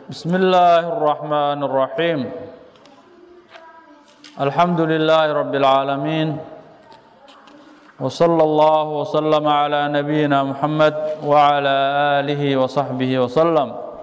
بسم الله الرحمن الرحيم الحمد لله رب العالمين وصلى الله وسلم على نبينا محمد وعلى آله وصحبه وسلم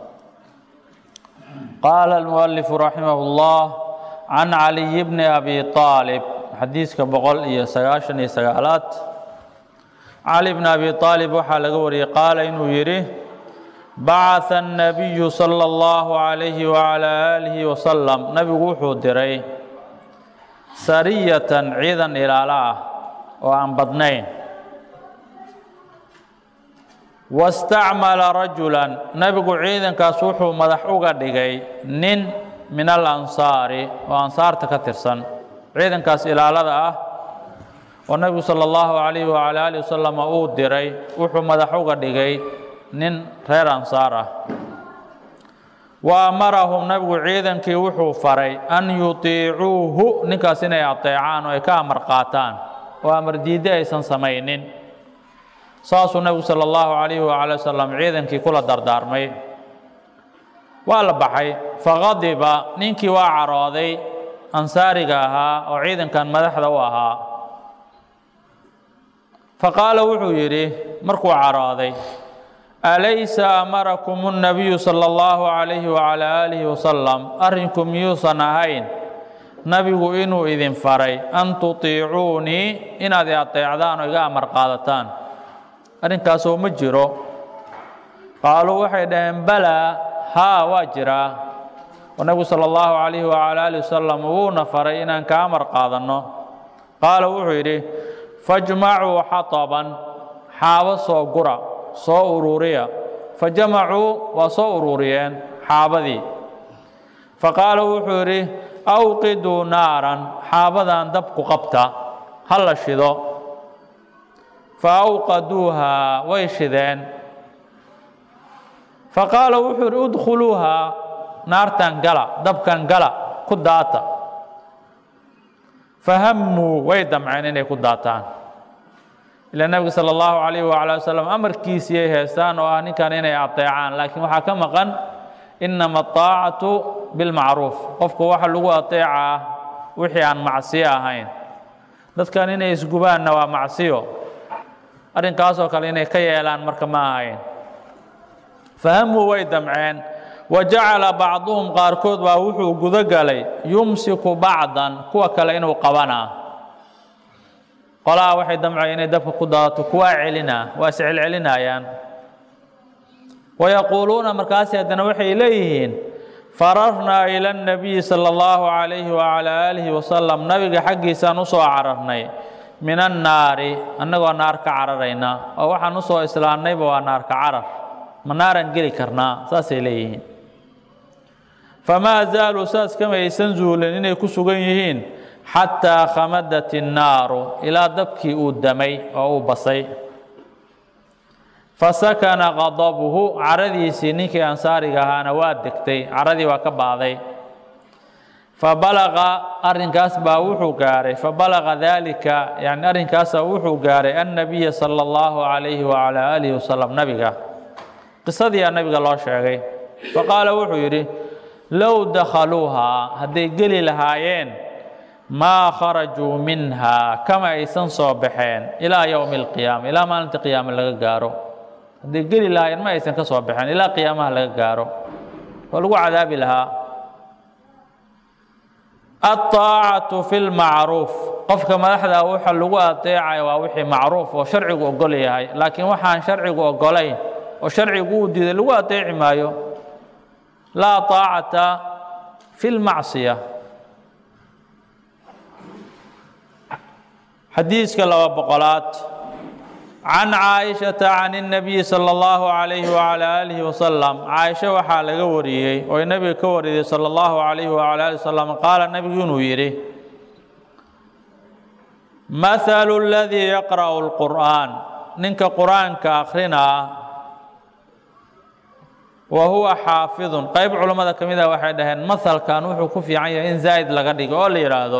قال المؤلف رحمه الله عن علي بن أبي طالب xadiiska boqol iyo sagaashan iyo sagaalaad cali bn abi aalib waxaa laga wariyey qaala inuu yidhi bacatha الnabiyu salى اllahu عalayhi wعalى aalihi wasalam nabigu wuxuu diray sariyatan ciidan ilaalo ah oo aan badnayn wastacmala rajula nabigu ciidankaas wuxuu madax uga dhigay nin min alansaari oo ansaarta ka tirsan ciidankaas ilaalada ah oo nebigu sala allahu calayhi wacala aalihi wasalam uu diray wuxuu madax uga dhigay nin reer ansaar ah wa amarahum nebigu ciidankii wuxuu faray an yutiicuuhu ninkaas inay ateecaan oo ay ka amar qaataan oo amar diidde aysan samaynin saasuu nebigu sala allahu calayhi wacala wasalam ciidankii kula dardaarmay waa la baxay faqadiba ninkii waa carooday ansaariga ahaa oo ciidankan madaxda u ahaa faqaala wuxuu yidhi markuu carooday alaysa amarakum الnabiyu salى اllahu عalayhi wعalى aalihi wasalam arrinku miyuusan ahayn nabigu inuu idin faray an tutiicuunii inaad i ateecdaan oo iga amar qaadataan arrinkaasoo ma jiro qaaluu waxay dhaheen balaa haa waa jiraa oo nebigu salى اllahu عalayhi wعalى alih wasalam wuuna faray inaan ka amar qaadanno qaala wuxuu yidhi fajmacuu xaطaban xaabo soo gura soo ururiya fajamacuu waa soo ururiyeen xaabadii faqaala wuxuu yidhi awqiduu naaran xaabadan dabku qabta ha la shido fa awqaduuhaa way shideen faqaala wuxuu yidhi udkhuluuhaa naartan gala dabkan gala ku daata fahammuu way damceen inay ku daataan ilaa nebiga sala allahu calayh wacala wasalam amarkiisiyay heestaan oo ah ninkan inay ateecaan laakiin waxaa ka maqan inama aطaacatu bilmacruuf qofka waxa lagu ateecaa wixii aan macsiyo ahayn dadkan inay isgubaanna waa macsiyo arrinkaasoo kale inay ka yeelaan marka ma ahayn fahammuu way damceen wa jacala bacduhum qaarkood baa wuxuu gudo galay yumsiku bacdan kuwa kale inuu qabanaa qolaha waxay damcaya inay dabka ku daadato kuwaa celinaa waa is celcelinayaan wayaquuluuna markaasi haddana waxay leeyihiin fararnaa ila اnabiyi salى اllahu calayhi wacalى aalihi wasalam nabiga xaggiisaan usoo cararnay min annaari annagoo naar ka cararayna oo waxaan usoo islaannayba waa naarka carar ma naaraan geli karnaa saasay leeyihiin famaa zaaluu saas kama aysan zuulin inay ku sugan yihiin xataa khamadat innaaru ilaa dabkii uu damay oo uu basay fasakana qadabuhu caradiisii ninkii ansaariga ahaana waa degtay caradii waa ka baaday fabalaqa arrinkaas baa wuxuu gaaray fabalaqa daalika yani arrinkaasa wuxuu gaaray annabiya sala allahu calayhi wacalaa aalihi wasalam nabiga qisadiiaa nabiga loo sheegay faqaala wuxuu yidhi low dakhaluuhaa hadday geli lahaayeen maa kharajuu minha kama aysan soo baxeen ilaa yowmi alqiyaama ilaa maalinta qiyaama laga gaaro hadday geli lahaayeen ma aysan ka soo baxeen ilaa qiyaamaha laga gaaro oo lagu cadaabi lahaa aلطaacatu fi lmacruuf qofka madaxda waxa lagu adeecaya waa wixii macruuf oo sharcigu ogol yahay laakiin waxaan sharcigu ogolayn oo sharcigu uu diiday lagu adeeci maayo laa طaacata fi اlmacصiya xadiiska laba boqolaad can caaishata can الnabiyi salى اllahu عalayhi wعalى aalihi wasalam caaisha waxaa laga wariyey oo nebiga ka wariyey salى اllahu عalayhi wعalى ali wasalam qaala nebigu inuu yidhi mahalu اladii yaqra'u اlqur'an ninka qur'aanka akrinaa wa huwa xaafidun qayb culammada ka mid ah waxay dhaheen mahalkan wuxuu ku fiican yahay in zaa'id laga dhigo oo la yidhaahdo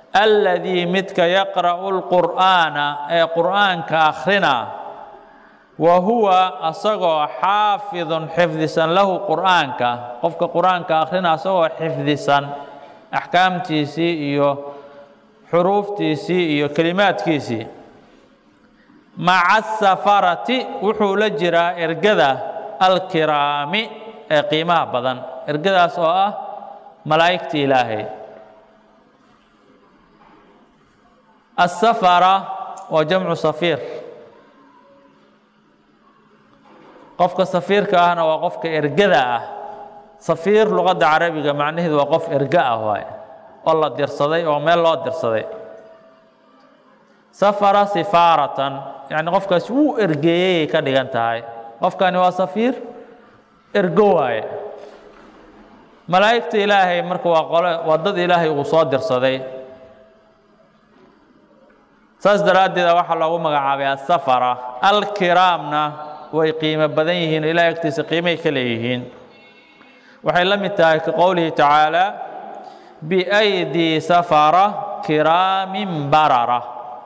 alladii midka yaqra'u lqur'aana ee qur'aanka akhrina wa huwa asagoo xaafidun xifdisan lahu qur'aanka qofka qur-aanka akhrina asagoo xifdisan axkaamtiisii iyo xuruuftiisii iyo kelimaadkiisii maca asafarati wuxuu la jiraa ergada alkiraami ee qiimaha badan ergadaas oo ah malaa'igta ilaahay asafara waa jamcu safiir qofka safiirka ahna waa qofka ergada ah safiir luqadda carabiga macnaheedu waa qof erga ah waay oo la dirsaday oo meel loo dirsaday safara sifaaratan yacni qofkaasi wuu ergeeyeyay ka dhigan tahay qofkani waa safiir ergo waaye malaa'igta ilaahay marka waa qole waa dad ilaahay uu soo dirsaday saas daraaddeeda waxaa loogu magacaabay asafara alkiraamna way qiimo badan yihiin o ilahay agtiisa qiimay ka leeyihiin waxay la mid tahay ka qowlihi tacaala biaydii safara kiraamin barara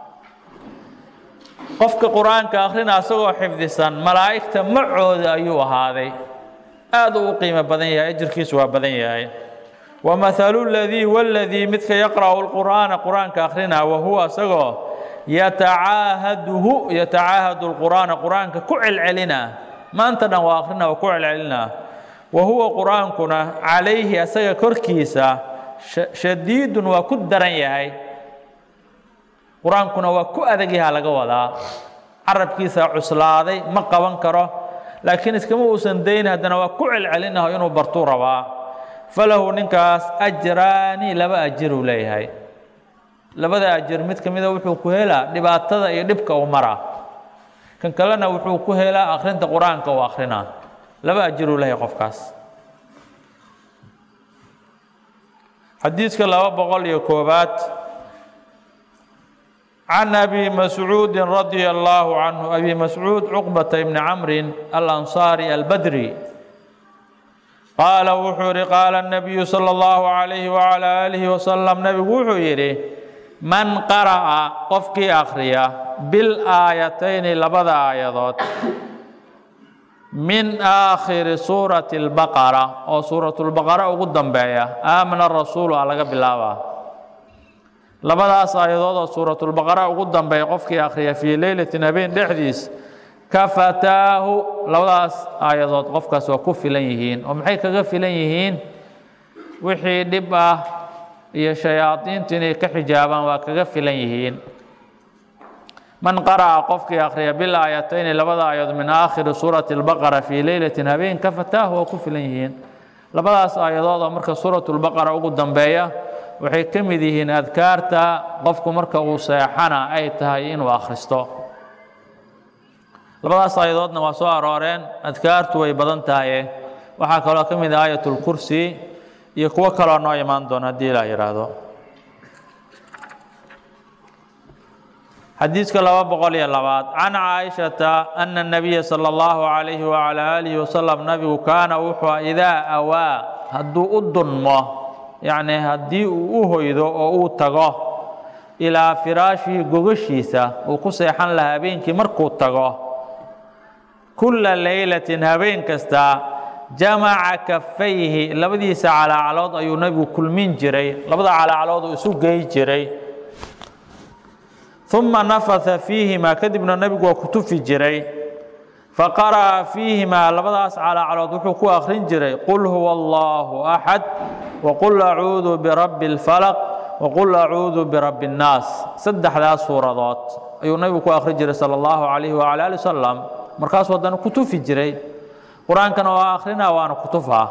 qofka qur-aanka akhrina asagoo xifdisan malaa'igta macooda ayuu ahaaday aad uu u qiimo badan yahay ajirkiisu waa badan yahay wamahalu ladii waladii midka yaqra'u lqur'aana qur-aanka akhrina wa huwa asagoo yatacaahaduhu yatacaahadu lqur'aana qur-aanka ku celcelina maanta dhan waa akhrina waa ku celcelina wa huwa qur-aankuna calayhi asaga korkiisa shadiidun waa ku daran yahay qur-aankuna waa ku adag yaha laga wadaa carabkiisa cuslaaday ma qaban karo laakiin iskama uusan dayn haddana waa ku celcelinaho inuu bartuu rabaa falahu ninkaas ajraani laba ajiruu leeyahay labada ajir mid ka mida wuxuu ku helaa dhibaatada iyo dhibka uu maraa kan kalena wuxuu ku helaa akhrinta qur-aanka uu akrinaa laba ajiruu leeyahay qofkaas xadiidka laba boqol iyo koobaad can abi mascuudi radia allaahu canhu abi mascuud cuqbata ibni camrin alansaari albadri qaala wuxuu yihi qaala الnabiyu salى اllahu عalayhi wعalى aalihi wasalam nebigu wuxuu yidhi man qara'a qofkii akhriya bilaayatayni labada aayadood min aakhiri suurati اlbaqara oo suuratulbaqara ugu dambeeya aamana rasuulu a laga bilaabaa labadaas aayadood oo suuratulbaqara ugu dambeeya qofkii akhriya fii leylatin habeen dhexdiis kafataahu labadaas aayadood qofkaas waa ku filan yihiin oo maxay kaga filan yihiin wixii dhib ah iyo shayaadiintu inay ka xijaabaan waa kaga filan yihiin man qara'a qofkii akhriya bilaayatayni labada aayadood min aakhiri suurati اlbaqara fii leylatin habeen kafataahu waa ku filan yihiin labadaas aayadood oo marka suuratulbaqara ugu dambeeya waxay ka mid yihiin adkaarta qofku marka uu seexana ay tahay inuu akhristo labadaas aayadoodna waa soo arooreen adkaartu way badan tahaye waxaa kaloo ka mid ah aayatulkursi iyo kuwo kaloo noo imaan doona haddii ilaa yidhaahdo xadiidka laba boqol iyo labaad can caaishata ana الnabiya salى اllahu عalayhi wعalى aalihi wasalam nabigu kaana wuxuu idaa awaa hadduu u dunmo yacni haddii uu u hoydo oo uu tago ilaa firaashihi gogashiisa uu ku seexan lahaa habeenkii markuu tago kulla leylatin habeen kasta jamaca kafayhi labadiisa calaacalood ayuu nebigu kulmin jiray labada calaacalood uu isu gey jiray uma nafatha fiihimaa kadibna nebigu waa ku tufi jiray faqara'a fiihimaa labadaas calaacalood wuxuu ku akhrin jiray qul huwa allahu axad waqul acuudu birabbi اlfalaq waqul acuudu birabbi اnnaas saddexdaas suuradood ayuu nebigu ku akhrin jiray sala allahu calayhi wacala ali wasalam markaasuu haddana ku tufi jiray qur-aankana waa akhrina waana ku tufaa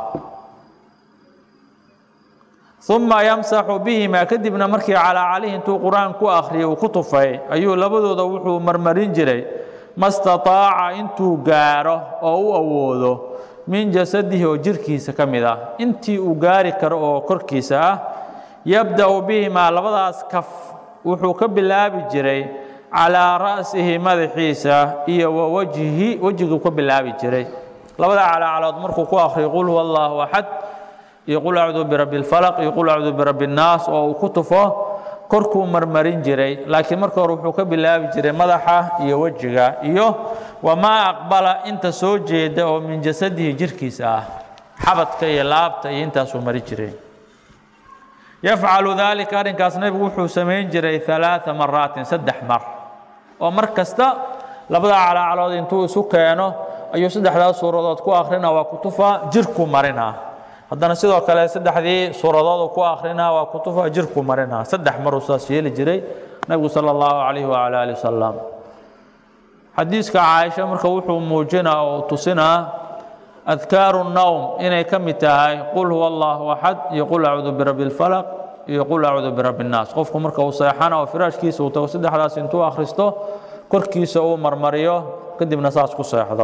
uma yamsaxu bihimaa kadibna markii calaacalihi intuu qur-aan ku akhriyay uu ku tufay ayuu labadooda wuxuu marmarin jiray ma stataaca intuu gaaro oo u awoodo min jasadihi oo jirkiisa ka mid ah intii uu gaari karo oo korkiisa ah yabda'u bihimaa labadaas kaf wuxuu ka bilaabi jiray calaa ra'sihi madaxiisa iyo wa wajhihi wejiguu ka bilaabi jiray labada calaacalood markuu ku akhriyo qul huwa allahu axad iyo qul acuudu birabbi اlfalaq iyo qul acuudu birabbi اnnaas oo uu ku tufo korkuu marmarin jiray laakiin marka hore wuxuu ka bilaabi jiray madaxa iyo wejiga iyo wamaa aqbala inta soo jeeda oo min jasadihi jirkiisa ah xabadka iyo laabta iyo intaasuu mari jiray yafcalu daalika arrinkaas nebigu wuxuu samayn jiray ثalaaثa maraatin saddex mar oo mar kasta labada calaacalood intuu isu keeno ayuu saddexdaas suuradood ku akhrina waa kutufa jirku marina haddana sidoo kale saddexdii suuradood ku akhrina waa kutufa jirku marina saddex maruu saas yeeli jiray nebigu salى اllahu عalayh wعalى ali wasalam xadiiska caaisha marka wuxuu muujinaa oo tusinaa adkaaru nowm inay ka mid tahay qul huwa allahu axad iyo qul acuudu birabbi اlfalaq iyo qul acuudu birabbi اnnaas qofku marka uu seexana oo firaashkiisa uu tago saddexdaas intuu akhristo korkiisa uu marmariyo kadibna saas ku seexdo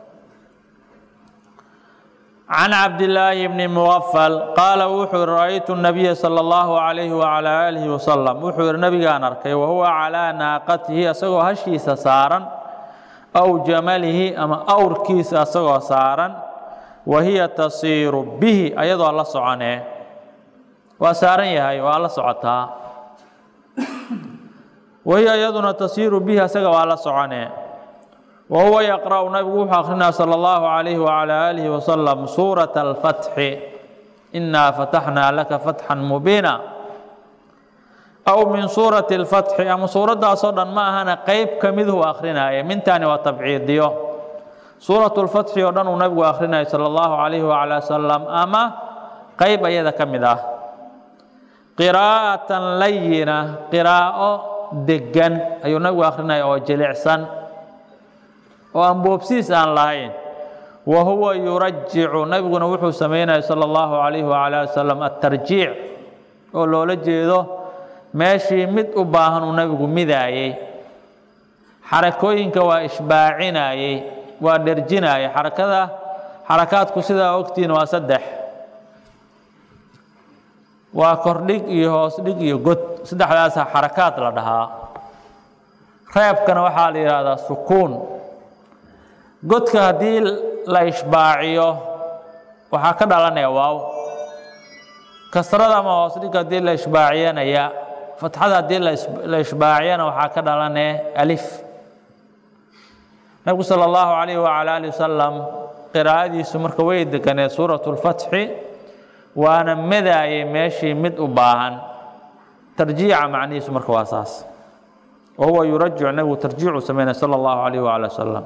can cabdillaahi bni muwafal qaala wuxuu yihi ra'aytu nabiya sala allahu calayhi wacalaa aalihi wasalam wuxuu yihi nabigaan arkay wahuwa calaa naaqatihi asagoo hashiisa saaran aw jamalihi ama awrkiisa asagoo saaran wa hiya tasiiru bihi ayadoo la soconee waa saaran yahay waa la socotaa wahiya iyaduna tasiiru bihi asaga waa la soconee wa huwa yaqra'u nabigu wuxuu akrinaa sala allahu calayhi wacalaa aalihi wasalam suurata alfatxi innaa fataxnaa laka fatxan mubiina aw min suurati اlfatxi ama suuraddaasoo dhan ma ahana qeyb ka miduu akhrinaaya mintaani waa tabciidiyo suuratu lfatxi oo dhan uu nabigu akhrinayo sala allahu calayhi wacala wasalam ama qeyb ayada ka mid ah qiraa'atan layina qiraa'o degan ayuu nabigu akhrinaya oo jilicsan oo aan boobsiis aan lahayn wa huwa yurajicu nabiguna wuxuu samaynaya sala allahu calayhi wacala wasalam atarjiic oo loola jeedo meeshii mid u baahan uu nabigu midaayey xarakooyinka waa ishbaacinayey waa dherjinayay xarakada xarakaadku sidaa ogtiin waa saddex waa kordhig iyo hoos dhig iyo god saddexdaasa xarakaad la dhahaa reebkana waxaa la yidhaahdaa sukuun godka haddii la ishbaaciyo waxaa ka dhalanaya waaw kasrada ama hoos dhig haddii la ishbaaciyanaya fatxada haddii la ishbaaciyana waxaa ka dhalanee alif nabigu sala allahu calayh wacala ali wasalam qiraa'adiisu marka way deganeed suuratu lfatxi waana medaayay meeshii mid u baahan tarjiica macnihiisu marka waa saas wa huwa yurajic nabigu tarjiicu sameynay sala allahu calayh wacala wasalam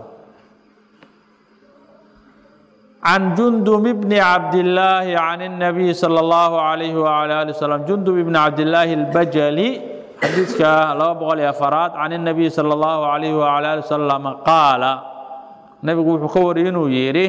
can jundub bni cabdillaahi can الnabiy salى اllahu عalayhi wعalى ali wslam jundub ibni cabdillaahi اlbajali xadiidka laba boqol iyo afaraad can الnabiy salى اllahu عalayhi wعalى ali wsalam qaala nebigu wuxuu ka wariyay inuu yidhi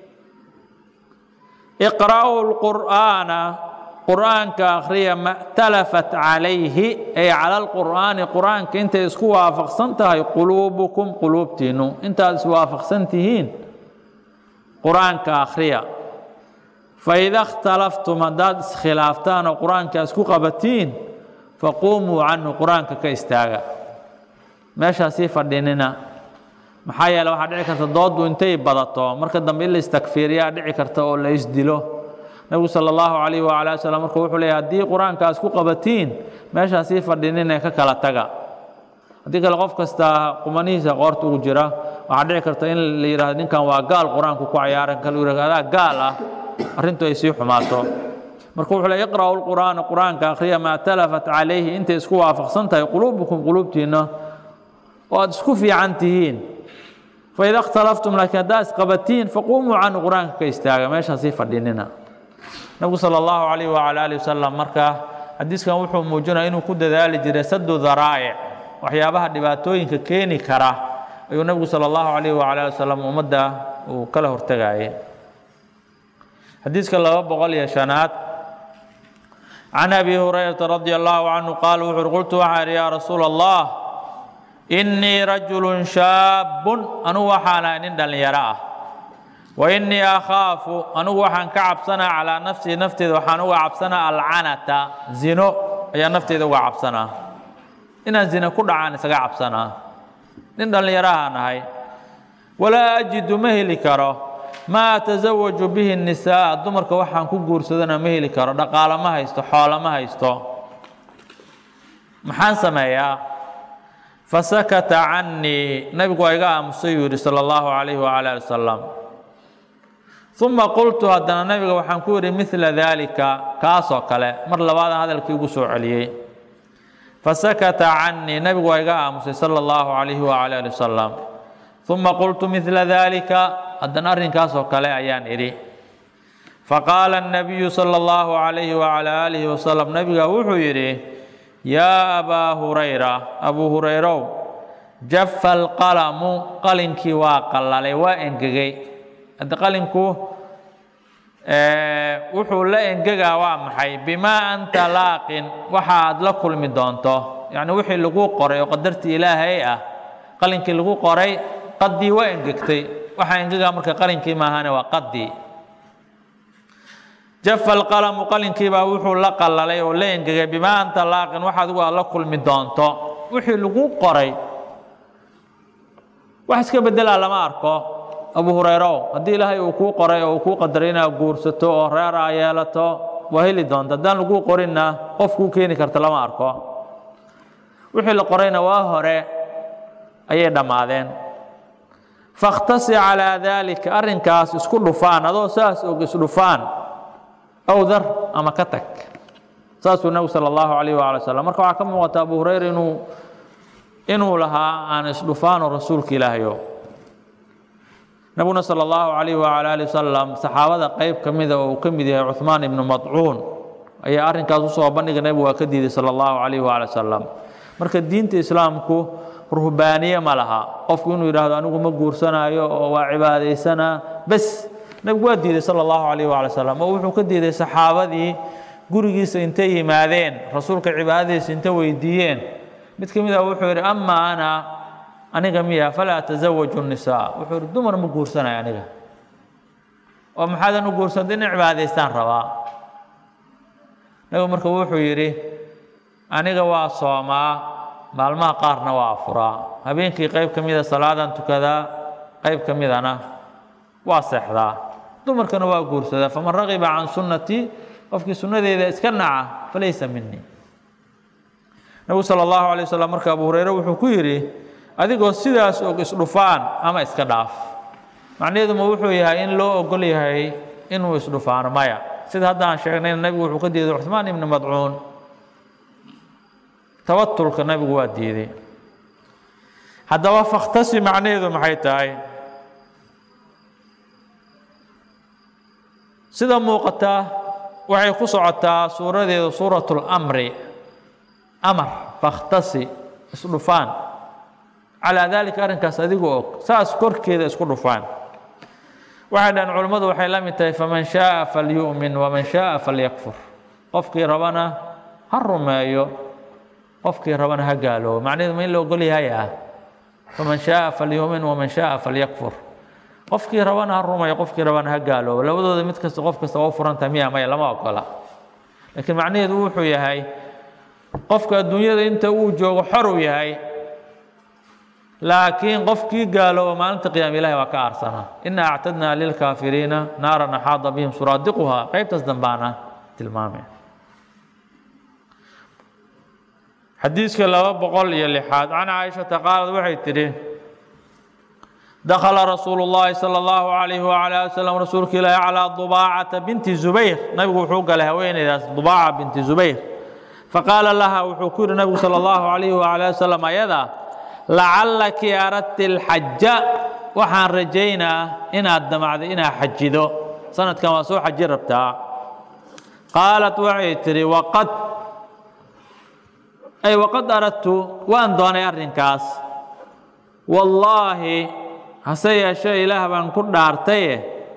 iqra'uu اlqur'aana qur'aanka akhriya ma talafat calayhi ay cala اlqur'aani qur'aanka intay isku waafaqsan tahay quluubukum quluubtiinu intaad iswaafaqsan tihiin qur-aanka akhriya faida اkhtalaftum haddaad iskhilaaftaan oo qur-aanka isku qabatiin faquumuu canhu qur-aanka ka istaaga meeshaasii fadhinina maxaa yeele waxaa dhici karta dooddu intay badato marka dambe in la istakfiiriyaa dhici karta oo la isdilo nebigu sala allahu calayh wacala ali slam marka wuxuu leeyay haddii qur-aanka isku qabatiin meeshaasii fadhinina ka kala taga haddii kale qof kasta qumanihiisa qoorta ugu jira waxaa dhici karta in la yidhahdo ninkan waa gaal qur-aanku ku cayaaran kale yidhahdo adaa gaal ah arrintu ay sii xumaato marka wuxuu leey iqra'u lqur'aana qur-aanka akhriya maa talafat calayhi intay isku waafaqsan tahay quluubukum quluubtiinna oo aad isku fiican tihiin faida اkhtalaftum laakiin haddaa isqabatiin faquumuu canhu qur-aanka ka istaaga meeshaasii fadhinina nabigu sala allahu calayh wacala ali wasalam marka xadiiskan wuxuu muujinaya inuu ku dadaali jiray sadu daraa'ic waxyaabaha dhibaatooyinka keeni kara ayuu nebigu salى اllahu عalayh wala ali wasalam ummadda uu kala hortegayay xadiiska laba boqol iyo shanaad can abi hurayrata radi allahu canhu qaal wuxu uri qultu waxaan idhi yaa rasuula allah innii rajulu shaabun anugu waxaan ahay nin dhallinyaro ah wa innii akhaafu anugu waxaan ka cabsanaa calaa nafsii nafteeda waxaan uga cabsanaa alcanata zino ayaa nafteeda uga cabsanaa inaan zina ku dhacaan isaga cabsanaa nin dhallinyarahaan ahay walaa ajidu ma heli karo maa atasawaju bihi nisaa dumarka waxaan ku guursadana ma heli karo dhaqaalo ma haysto xoolo ma haysto maxaan sameeyaa fasakata cannii nabigu waa iga aamusay yuu yidhi sala allahu calayhi wacala ali wasalam uma qultu haddana nabiga waxaan ku yidhi midla daalika kaasoo kale mar labaadaan hadalkii ugu soo celiyey fasakata cannii nabigu waa iga aamusay sala allahu calayhi wacala ali wasalam uma qultu midla daalika haddana arrinkaasoo kale ayaan idhi faqaala الnabiyu salى اllahu عalayhi wعalى aalihi wasalam nabiga wuxuu yidhi yaa abaa hurayra abuu hurayrow jafa alqalamu qalinkii waa qallalay waa engegay hadda qalinku wuxuu la engegaa waa maxay bimaa anta laaqin waxa aad la kulmi doonto yacni wixii lagu qoray oo qadartii ilaahay ah qalinkii lagu qoray qaddii waa engegtay waxaa engegaa marka qalinkii maahane waa qaddii jafa alqalamu qalinkiibaa wuxuu la qallalay oo la engegay bimaa anta laaqin wax adigu aad la kulmi doonto wixii lagu qoray wax iska bedelaa lama arko abu hurayrow haddii ilaahay uu kuu qoray oo uu kuu qadaray inaad guursato oo reer aa yeelato waa heli doonta haddaan laguu qorinna qof kuu keeni karta lama arko wixii la qorayna waa hore ayay dhammaadeen fakhtasi calaa daalika arrinkaas isku dhufaan adoo saas og isdhufaan aw dar ama ka tag saasuu nebigu sala allahu calayh waala wasalam marka waxaa ka muuqata abu hurayra inuu inuu lahaa aan isdhufaano rasuulka ilaahayo nabiguna sala allahu calayh wacala ali wasalam saxaabada qeyb ka mida oo uu ka mid yahay cuhmaan ibnu madcuun ayaa arrinkaas usoo bandhiga nebigu waa ka diiday sala allahu calayh waala wasalam marka diinta islaamku ruhbaaniye ma laha qofku inuu yidhaahdo anigu ma guursanaayo oo waa cibaadaysanaa bes nebigu waa diiday sala allahu calayh waala wasalam oo wuxuu ka diiday saxaabadii gurigiisa intay yimaadeen rasuulka cibaadadiisa inta weydiiyeen mid ka mid ah wuxuu yidhi ama ana aniga miya falaa tasawaju nisaa wuxuu yidhi dumar ma guursanayo aniga oo maxaadan u guursanta inay cibaadaystaan rabaa nabigu marka wuxuu yidhi aniga waa soomaa maalmaha qaarna waa afuraa habeenkii qayb ka mida salaadan tukadaa qayb ka midana waa seexdaa dumarkana waa guursadaa faman ragiba can sunnatii qofkii sunnadeeda iska naca falaysa minii nabigu sala allahu alay wasalam marka abu hureyre wuxuu ku yidhi adigoo sidaas og isdhufaan ama iska dhaaf macnaheeduma wuxuu yahay in loo ogol yahay inuu isdhufaano maya sida hadda aan sheegnayna nabigu wuxuu ka diiday cuhmaan ibni madcuun tabatulka nabigu waa diiday haddaba fakhtasi macnaheedu maxay tahay sida muuqata waxay ku socotaa suuradeedu suurat اlamri amar fakhtasi isdhufaan calaa daalika arrinkaas adigu og saas korkeeda isku dhufaan waxay dhahan culimmadu waxay la mid tahay faman shaaa falyu'min waman shaaa falyakfur qofkii rabana ha rumeeyo qofkii rabana ha gaaloobo macnaheedu ma in la ogol yahay ah faman shaaa falyu'min waman shaaa falyakfur qofkii rabana ha rumeeyo qofkii rabana ha gaaloobo labadooda mid kasta qof kasta waa u furantaha miya maya lama ogola laakiin macnaheedu wuxuu yahay qofka adduunyada inta uu joogo xor uu yahay laakiin qofkii gaalooba maalinta qiyaama ilahi waa ka aarsana ina actadnaa lilkaafiriina naaran axaada bihim suraadiquhaa qaybtaas dambaana tilmaamay xadiiska laba boqol iyo lixaad can caaishata qaalad waxay tidhi dakhala rasuulu llahi sala allahu calayhi wacala ali wasalam rasuulka ilaahi calaa dubaacata binti zubayr nabigu wuxuu galay haweeneydaas dubaaca binti zubayr faqaala laha wuxuu ku yidhi nabigu sala allahu calayhi wacala ali wasalam ayada lacallaki aradti alxaja waxaan rajaynaa inaad damacday inaad xajido sanadkan waa soo xaji rabtaa qaalat waxay tidhi waqad ay waqad aradtu waan doonay arrinkaas wallaahi hase yeeshee ilaah baan ku dhaartaye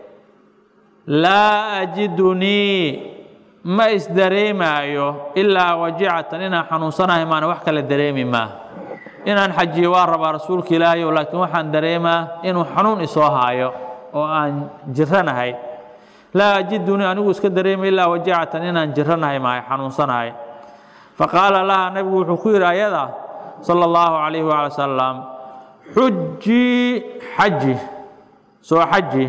laa ajidunii ma isdareemaayo ilaa wajicatan inaan xanuunsanahay maana wax kale dareemi maa inaan xajiyo waa rabaa rasuulka ilaahayo laakiin waxaan dareemaa inuu xanuun isoo haayo oo aan jiranahay laa ajidunii anigu iska dareemay ilaa wajicatan inaan jiranahay maayo xanuunsanahay faqaala laha nabigu wuxuu ku yidhi ayada sala allahu calayhi waala wasalam xujii xaji soo xaji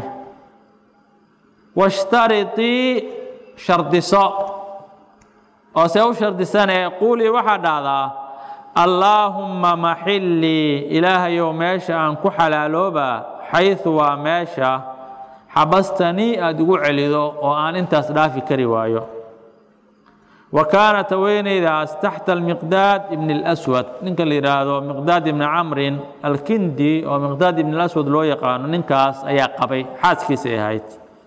washtaritii shardiso oo see u shardisanee quulii waxaa dhahdaa allaahumma maxillii ilaahayow meesha aan ku xalaaloobaa xaysu waa meesha xabastanii aada igu celido oo aan intaas dhaafi kari waayo wa kaanat haweeneydaas taxta almiqdaad ibni اlaswad ninka la yidhaahdo miqdaad ibni camrin alkindi oo miqdaad ibni اlaswad loo yaqaano ninkaas ayaa qabay xaaskiisay ahayd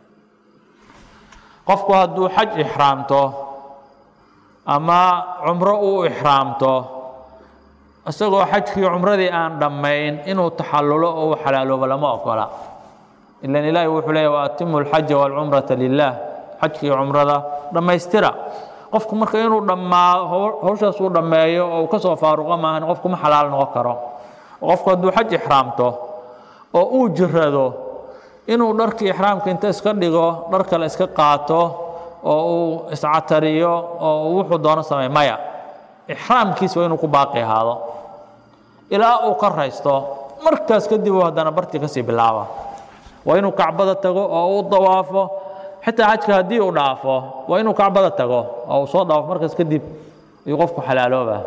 qofku hadduu xaj ixraamto ama cumro uu ixraamto isagoo xajkii cumradii aan dhammayn inuu taxallulo oo uu xalaaloobo lama ogola ilan ilaahi wuxuu leeya waatimu alxaja waalcumrata lilah xajkii cumrada dhammaystira qofku marka inuu dhammaa hawshaas uu dhammeeyo oo uu ka soo faaruqo maahan qofku ma xalaal noqon karo qofku hadduu xaj ixraamto oo uu jirado inuu dharkii ixraamka inta iska dhigo dhar kale iska qaato oo uu iscatariyo oo wuxuu doono samey maya ixraamkiis waa inuu ku baaqi ahaado ilaa uu ka raysto markaas kadib uu haddana bartii kasii bilaaba waa inuu kacbada tago oo uu dawaafo xitaa xajka haddii uu dhaafo waa inuu kacbada tago oo uu soo dawaafo markaas kadib ayuu qofku xalaalooba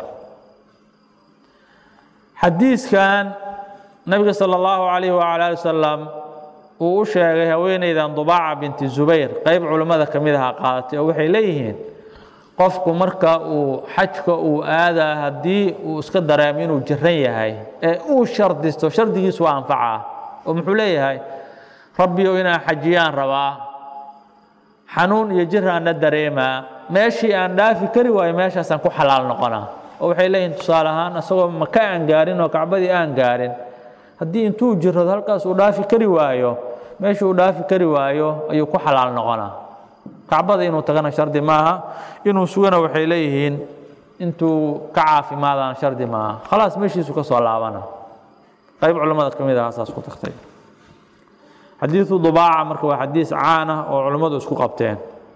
xadiiskan nabiga salى اllahu alayh wala ali wasalam uu u sheegay haweeneydan dubaaca binti zubayr qeyb culimmada ka mid aha qaadatay oo waxay leeyihiin qofku marka uu xajka uu aadaa haddii uu iska dareemo inuu jiran yahay ee uu shardisto shardigiisu waa anfacaa oo muxuu leeyahay rabbiyow inaan xajiyaan rabaa xanuun iyo jiraanna dareemaa meeshii aan dhaafi kari waayo meeshaasaan ku xalaal noqonaa oo waxay leeyihin tusaale ahaan isagoo maka aan gaarin oo kacbadii aan gaarin haddii intuu jirado halkaas uu dhaafi kari waayo meeshii uu dhaafi kari waayo ayuu ku xalaal noqonaa kacbada inuu tagana shardi maaha inuu sugana waxay leeyihiin intuu ka caafimaadana shardi maaha khalaas meeshiisu ka soo laabana qayb culimmada ka mid aha saas ku tagtay xadiidu dubaaca marka waa xadiis caan ah oo culimmadu isku qabteen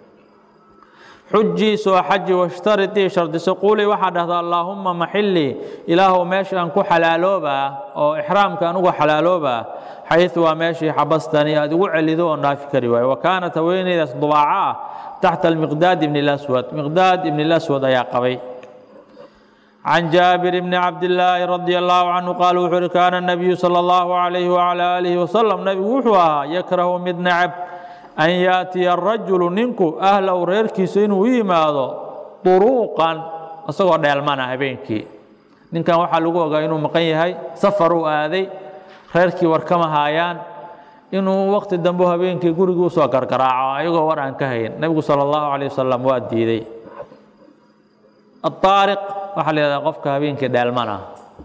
xujii soo xaji washtaritii shardiso quulii waxaa dhahdaa allaahumma maxillii ilaahow meesha aan ku xalaaloobaa oo ixraamka aan uga xalaaloobaa xayu waa meeshii xabastani aad igu celido oon dhaafi kari waayo wa kaanat haweeneydaas dubaaca ah taxta almiqdaad ibni اlaswad miqdaad ibni اlaswad ayaa qabay can jaabir bni cabdillaahi radi allahu canhu qaal wuxuu uhi kaana nabiyu sala allahu calayhi wacala aalihi wasalam nebigu wuxuu ahaa yakrahu mid necab an yaatiya arajulu ninku ahlow reerkiisa inuu u yimaado duruuqan isagoo dheelmana habeenkii ninkan waxaa lagu ogaa inuu maqan yahay safar uu aaday reerkii war kama haayaan inuu waqti dambe habeenkii gurigii usoo gargaraaco ayagoo war aan ka hayn nebigu sala allahu calayh wasalam waa diiday aariq waxaa la yihahdaa qofka habeenkii dheelmana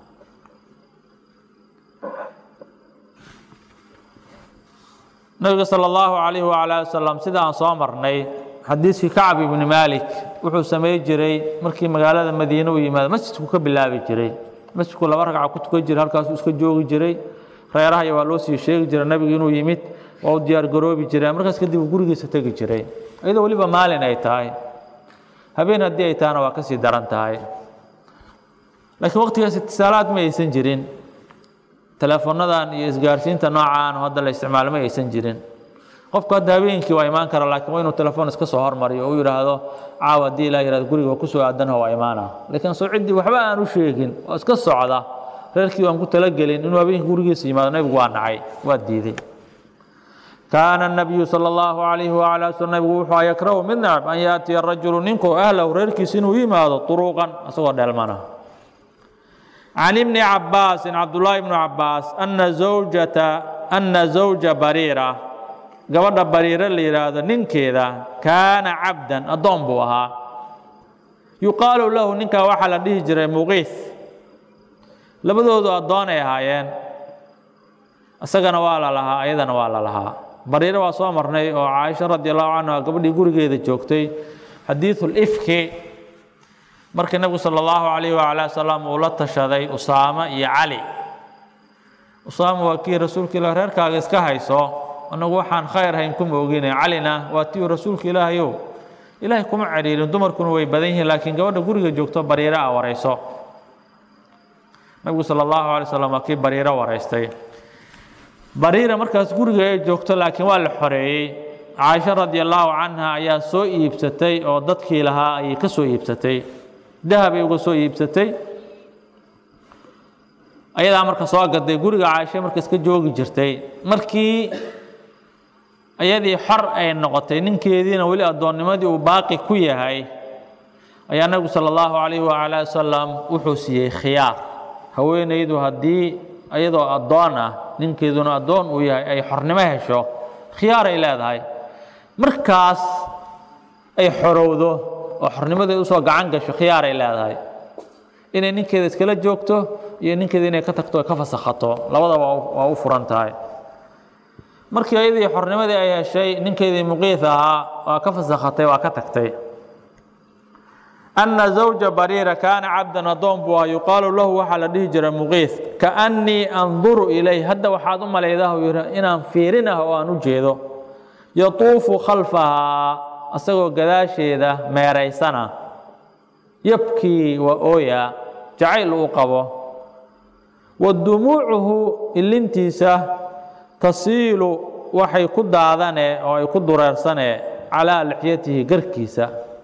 nabiga salى اllahu alayh wala ali wasalam sida aan soo marnay xadiiskii kacb ibni malik wuxuu samey jiray markii magaalada madiine u yimaado masjidku ka bilaabi jiray masjidku laba ragca ku tukan jiray halkaasuu iska joogi jiray reerahaya waa loo sii sheegi jiray nabigu inuu yimid waa u diyaar garoobi jiray markaas kadib uu gurigiisa tegi jiray iyadoo weliba maalin ay tahay habeen haddii ay tahana waa kasii daran tahay laakiin waqtigaas itisaalaad ma aysan jirin teleefonadan iyo isgaarsiinta noocaan hadda la isticmaalo ma aysan jirin qofku hadda habeenkii waa imaan kara laakiin waa inuu telefoon iska soo hormariyo oo u yidhaahdo caawa haddii ilaa yihahdo guriga kusoo aadanha waa imaana laakiin soo ciddii waxba aan u sheegin oo iska socda reerkii waan ku talagelin inuu habeenkii gurigiisa yimaado nebigu waa nacay waa diiday kaana الnabiyu salى اllahu alayhi wala sl nabigu wuxuu yakrahu mid necab an yaatiya rajulu ninku ahlahu reerkiisa inuu yimaado duruuqan isagoo dheelmana can ibni cabaasin cabdullaahi ibnu cabaas ana zawjata ana zawja bariira gabadha bariire la yidhaahdo ninkeeda kaana cabdan addoon buu ahaa yuqaalu lahu ninkaa waxaa la dhihi jiray muqiif labadoodu addoon ay ahaayeen isagana waa la lahaa ayadana waa la lahaa bariire waa soo marnay oo caaisha radi allahu canha gabadhii gurigeeda joogtay xadiidu lifki markii nebigu sala allahu calayh wala wasalam uu la tashaday usaamo iyo cali usaama waa kii rasuulka ilah reerkaaga iska hayso annagu waxaan khayr hayn kuma ogine calina waa tii rasuulka ilaahayow ilaahay kuma cedhiirin dumarkuna way badan yihiin laakiin gabadha guriga joogto bariire a warayso nabigu sala allahu alay slam waa kii bariiro waraystay bariira markaas guriga ay joogto laakiin waa la xoreeyey caaisha radi allahu canha ayaa soo iibsatay oo dadkii lahaa ayay ka soo iibsatay dahabay uga soo iibsatay ayadaa marka soo gaday guriga caaisha marka iska joogi jirtay markii ayadii xor ay noqotay ninkeediina weli addoonnimadii uu baaqi ku yahay ayaa nabigu sala allahu calayhi waala wasalam wuxuu siiyey khiyaar haweenaydu haddii iyadoo addoon ah ninkeeduna addoon uu yahay ay xornimo hesho khiyaaray leedahay markaas ay xorowdo oo xornimadeed usoo gacan gasho khiyaaray leedahay inay ninkeeda iskala joogto iyo ninkeeda inay ka tagto ka fasakhato labadaba waa u furan tahay markii ayadii xornimadii ay heshay ninkeedii muqiis ahaa waa ka fasakhatay waa ka tagtay ana zawja bariira kaana cabdan addoon buu ahaa yuqaalu lahu waxaa la dhihi jiray muqiis kaannii anduru ilay hadda waxaad u malaydaa uu yidhi inaan fiirin ah oo aan u jeedo yatuufu khalfahaa asagoo gadaasheeda meeraysana yabkii waa ooya jacayl uu qabo wa dumuucuhu ilintiisa tasiilu waxay ku daadane oo ay ku dureersane calaa lixyatihi garkiisa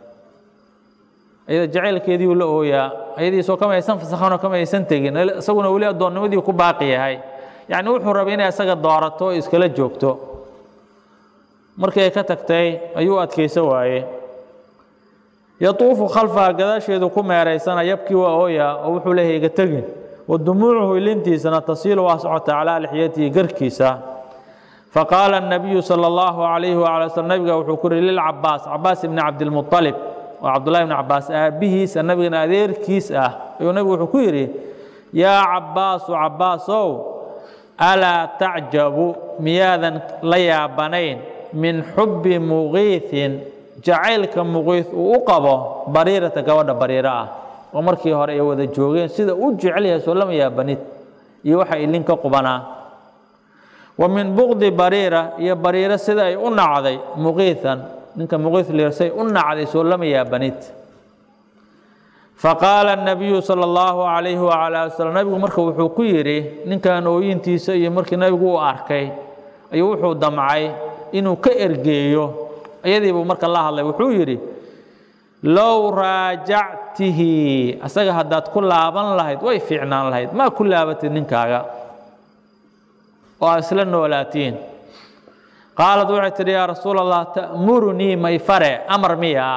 ayada jacaylkeediiuu la ooyaa ayadiisoo kama aysan fasakhanoo kama aysan tegin isaguna weli addoonnimadii ku baaqi yahay yacni wuxuu rabay inay isaga doorato oo iskala joogto markii ay ka tagtay ayuu adkaysa waaye yatuufu khalfaha gadaasheedu ku meeraysana yabkii waa ooyaa oo wuxuu leeyahay iga tegin wa dumuucuhu ilintiisana tasiilu waa socota calaa lixyatihi garkiisa faqaala الnabiyu salى اllahu عalayhi wala slm nabiga wuxuu ku yihi lilcabaas cabaas ibni cabdilmuطalib oo cabdullahi bni cabaas aabbihiisa nabigana adeerkiis ah ayuu nabigu wuxuu ku yidhi yaa cabaasu cabaasow alaa tacjabu miyaadan la yaabanayn min xubbi muqiiثin jacaylka muqiis uu u qabo bariirata gabadha bariiro ah oo markii hore ay wada joogeen sida u jecel yahay soo lama yaabanid iyo waxa ilin ka qubanaa wa min buqdi bariira iyo bariiro sida ay u nacday muqiian ninka muqiis lirsay u nacday soo lama yaabanid faqaala الnabiyu salى اllahu عalayhi wala waslm nabigu marka wuxuu ku yidhi ninkan ooyintiisa iyo markii nabigu u arkay ayuu wuxuu damcay inuu ka ergeeyo ayadiibuu marka la hadlay wuxuu yidhi low raajactihi asaga haddaad ku laaban lahayd way fiicnaan lahayd maa ku laabatid ninkaaga oo aad isla noolaatiin qaalad waxay tidhi yaa rasuul allah ta'murunii may fare amar miyaa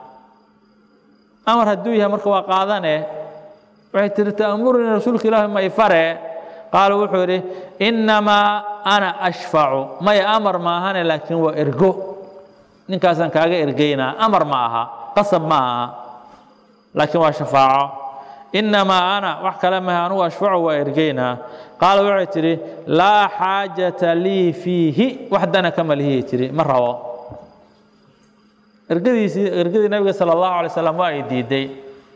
amar hadduu yahay marka waa qaadane waxay tihi ta'murunii rasuulka ilaahi may fare qaala wuxuu yidhi innamaa ana ashfacu maya amar maahane laakiin waa ergo ninkaasaan kaaga ergeynaa amar ma aha qasab ma aha laakiin waa shafaaco innamaa ana wax kale maha anugu ashfacu waa ergeynaa qaala waxay tidhi laa xaajata lii fiihi wax dana kama lihiyay tidhi ma rabo ergadiisii ergadii nabiga sala allahu alay slam waa ay diiday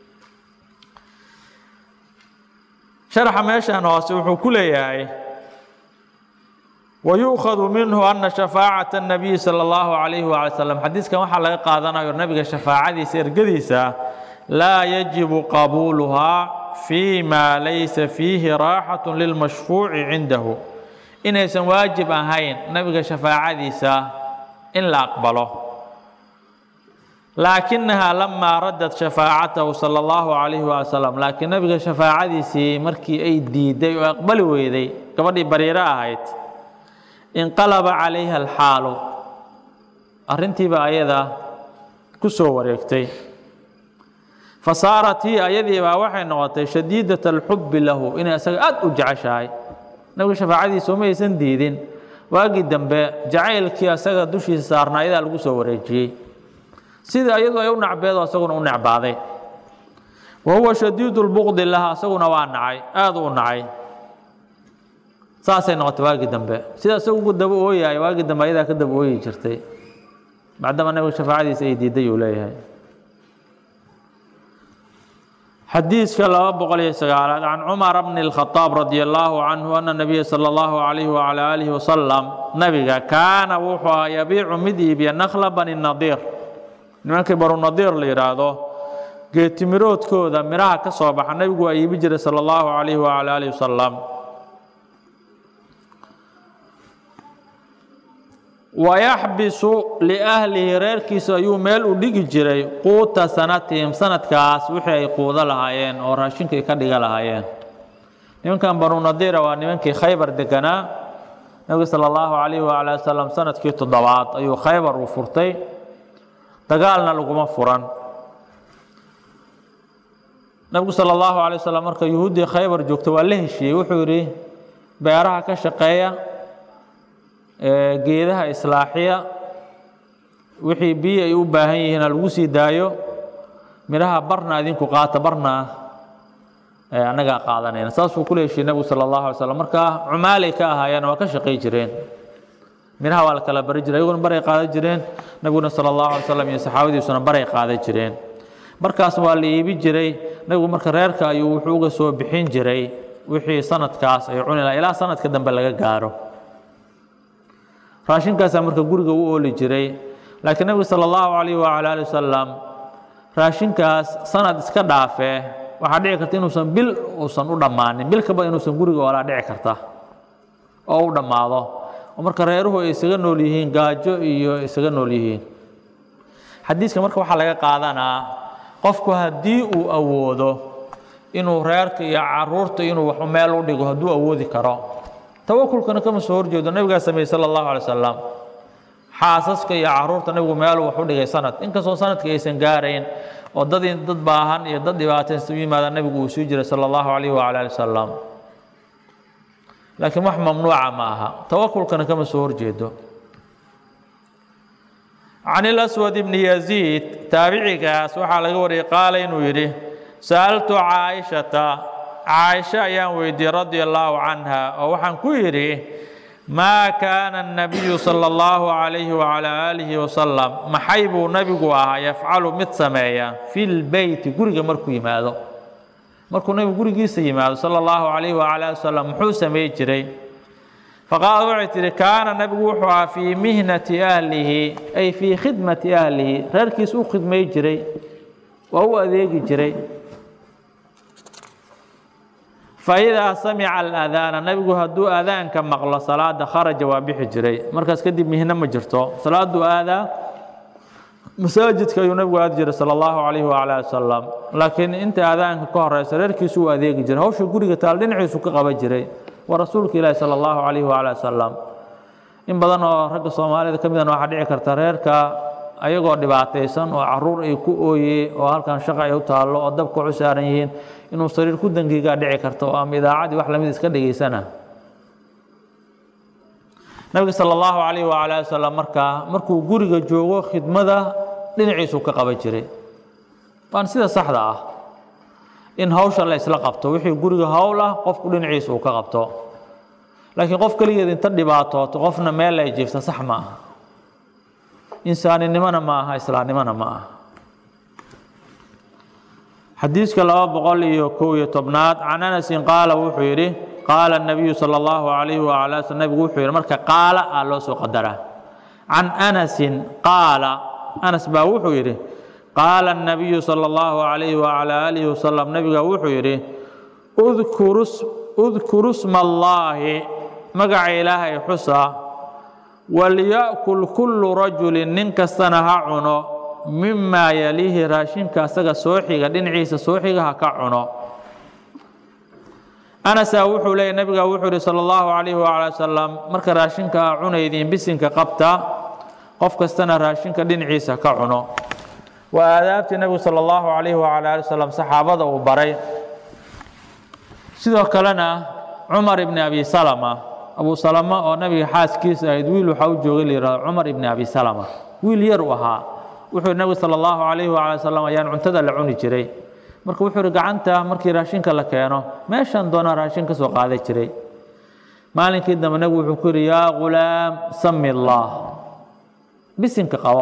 sharaxa meeshan hoose wuxuu ku leeyahay wayuukhadu minhu ana shafaacaة الnabiyi salى اllahu عalayhi wala slm xadiiskan waxaa laga qaadanayo nabiga shafaacadiisa ergadiisa laa yajibu qabuuluhaa fii ma laysa fiihi raaxaة lilmashfuuci cindahu inaysan waajib ahayn nabiga shafaacadiisa in la aqbalo laakinahaa lamaa raddat shafaacatahu salى اllahu عalayhi wala slm laakiin nabiga shafaacadiisii markii ay diiday oo aqbali weyday gabadhii bariiro ahayd inqalaba calayha alxaalu arrintiiba ayada ku soo wareegtay fa saarat hi ayadiibaa waxay noqotay shadiidat alxubbi lahu inay isaga aad u jeceshahay nabiga shafaacadiisa uma aysan diidin waagii dambe jacaylkii asaga dushiisa saarnaa ayadaa lagu soo wareejiyey sidii ayadu ay u nacbeedo asaguna u necbaaday wa huwa shadiidu lbuqdi laha asaguna waa nacay aada u nacay saasay noqotay waagii dambe sida isagu daba ooyahay waagii dambe ayadaa ka daba ooyi jirtay bacdama nabiga shafaacadiisa ay diiday uu leeyahay xadiiska laba boqol iyo sagaalaad can cumar bni اlkhadaab radi allaahu canhu ana nabiya sala allahu calayhi wacala aalihi wasalam nabiga kaana wuxuu ahaa yabiicu mid iibiya nakla bani nadiir nimankii banu nadiir la yidhaahdo geetimiroodkooda midhaha ka soo baxa nabigu waa iibi jiray sala allahu calayhi wacala aalihi wasalam wayaxbisu liahlihi reerkiisa ayuu meel u dhigi jiray quuta sanatihim sanadkaas wixii ay quudo lahaayeen oo raashinkay ka dhiga lahaayeen nimankan banu nadiira waa nimankii khaybar deganaa nabiga sala allahu calayhi waala wasalam sanadkii toddobaad ayuu khaybar uu furtay dagaalna laguma furan nabigu sala allahu alay wasalam marka yuhuuddii khaybar joogta waa la heshiiyey wuxuu yidhi beeraha ka shaqeeya geedaha islaaxiya wixii biyo ay u baahan yihiin ha lagu sii daayo midhaha barna idinku qaata barna annagaa qaadanayna saasuu kula heshiiyey nabigu sala allahu alay slam markaa cumaalay ka ahaayeen waa ka shaqay jireen midhaha waa la kala bari jiray iyaguna baray qaadan jireen nabiguna sala allahu alay slam iyo saxaabadiisuna baray qaadan jireen markaas waa la iibi jiray nabigu marka reerka ayuu wuxuu uga soo bixin jiray wixii sanadkaas ay cuni laha ilaa sanadka dambe laga gaaro raashinkaasaa marka guriga u ooli jiray laakiin nabigu sala allahu calayh wacala ali wasalam raashinkaas sanad iska dhaafee waxaa dhici karta inuusan bil uusan u dhammaanin bil kaba inuusan guriga oolaa dhici karta oo u dhammaado oo marka reeruhu ay isaga nool yihiin gaajo iyo isaga nool yihiin xadiiska marka waxaa laga qaadanaa qofku haddii uu awoodo inuu reerka iyo caruurta inuu wax meel u dhigo hadduu awoodi karo tawakulkana kama soo horjeedo nabigaa sameeyey sala allahu alay wasalam xaasaska iyo caruurta nabigu meeluu wax u dhigay sanad inkastoo sanadka aysan gaarayn oo dad dad baahan iyo dad dhibaataysan u yimaada nabigu uu sii jiray sala allahu calayh wacala ali wasalam laakiin wax mamnuuca ma aha tawakulkana kama soo horjeedo can ilaswad ibni yaziid taabicigaas waxaa laga wariyey qaala inuu yidhi sa'altu caaishata caaisha ayaan weydiiyey radia allaahu canha oo waxaan ku yidhi maa kaana الnabiyu salى اllahu عalayhi wعalى aalihi wasalam maxay buu nabigu ahaa yafcalu mid sameeya fi lbeyti guriga markuu yimaado markuu nabigu gurigiisa yimaado salى اllahu عalayh wعalى ali wasalam muxuu samey jiray faqaala waxay tihi kaana nabigu wuxuu ahaa fii mihnati ahlihi ay fii khidmati ahlihi reerkiis u khidmay jiray waa u adeegi jiray faidaa samica aladaana nabigu hadduu aadaanka maqlo salaada kharaja waa bixi jiray markaas kadib mihno ma jirto salaaduu aadaa masaajidka ayuu nabigu aadi jiray sala allahu calayhi wacala ali wasalam laakiin inta aadaanka ka horeysa reerkiisu u adeegi jiray hawsha guriga taal dhinaciisu ka qaban jiray waa rasuulka ilaahi sala allahu calayhi wacala wasalam in badan oo ragga soomaalida ka midana waxaa dhici karta reerka ayagoo dhibaataysan oo caruur ay ku ooye oo halkan shaqa ay u taallo oo dabka u saaran yihiin inuu sariir ku dangigaa dhici karto oo ama idaacadii wax lamid iska dhegaysana nabiga sala allahu calayh wacala ali wasalam markaa markuu guriga joogo khidmada dhinaciisuu ka qaban jiray waan sida saxda ah in hawsha la isla qabto wixii guriga howl ah qofku dhinaciisa uu ka qabto laakiin qof keligeed inta dhibaatooto qofna meel ay jiifta sax ma aha insaaninimona ma aha islaamnimona ma aha xadiiska laba boqol iyo kow iyo tobnaad can anasin qaala wuxuu yidhi qaala الnabiyu salى اllahu عalayhi wala sl nabigu wuxuu yidhi marka qaala a loo soo qadaraa can anasin qaala anas baa wuxuu yidhi qaala الnabiyu salى اllahu عalayhi wعalى alihi wasalam nabiga wuxuu yidhi udkuru sma اllaahi magaca ilaahay xusa walya'kul kullu rajulin nin kastana ha cuno mimaa yaliihi raashinka asaga soo xiga dhinaciisa soo xiga ha ka cuno anasaa wuxuu leeyay nabiga wuxuu yihi sala allahu calayhi wacala wasalam marka raashinka a cunaydiin bisinka qabta qof kastana raashinka dhinaciisa ka cuno waa aadaabtii nebigu sala allahu calayhi wacala ali wasalam saxaabada uu baray sidoo kalena cumar ibni abi salama abu salama oo nabiga xaaskiisa ahayd wiil waxaa u joogay la yihahdo cumar ibni abi salama wiil yar u ahaa wuxuu nabigu sala allahu calayhi wacala wasalam ayaan cuntada la cuni jiray marka wuxuu ihi gacanta markii raashinka la keeno meeshan doonaa raashin ka soo qaadan jiray maalinkii dambe nabigu wuxuu ku yidhi yaa ghulaam sami allah bisinka qabo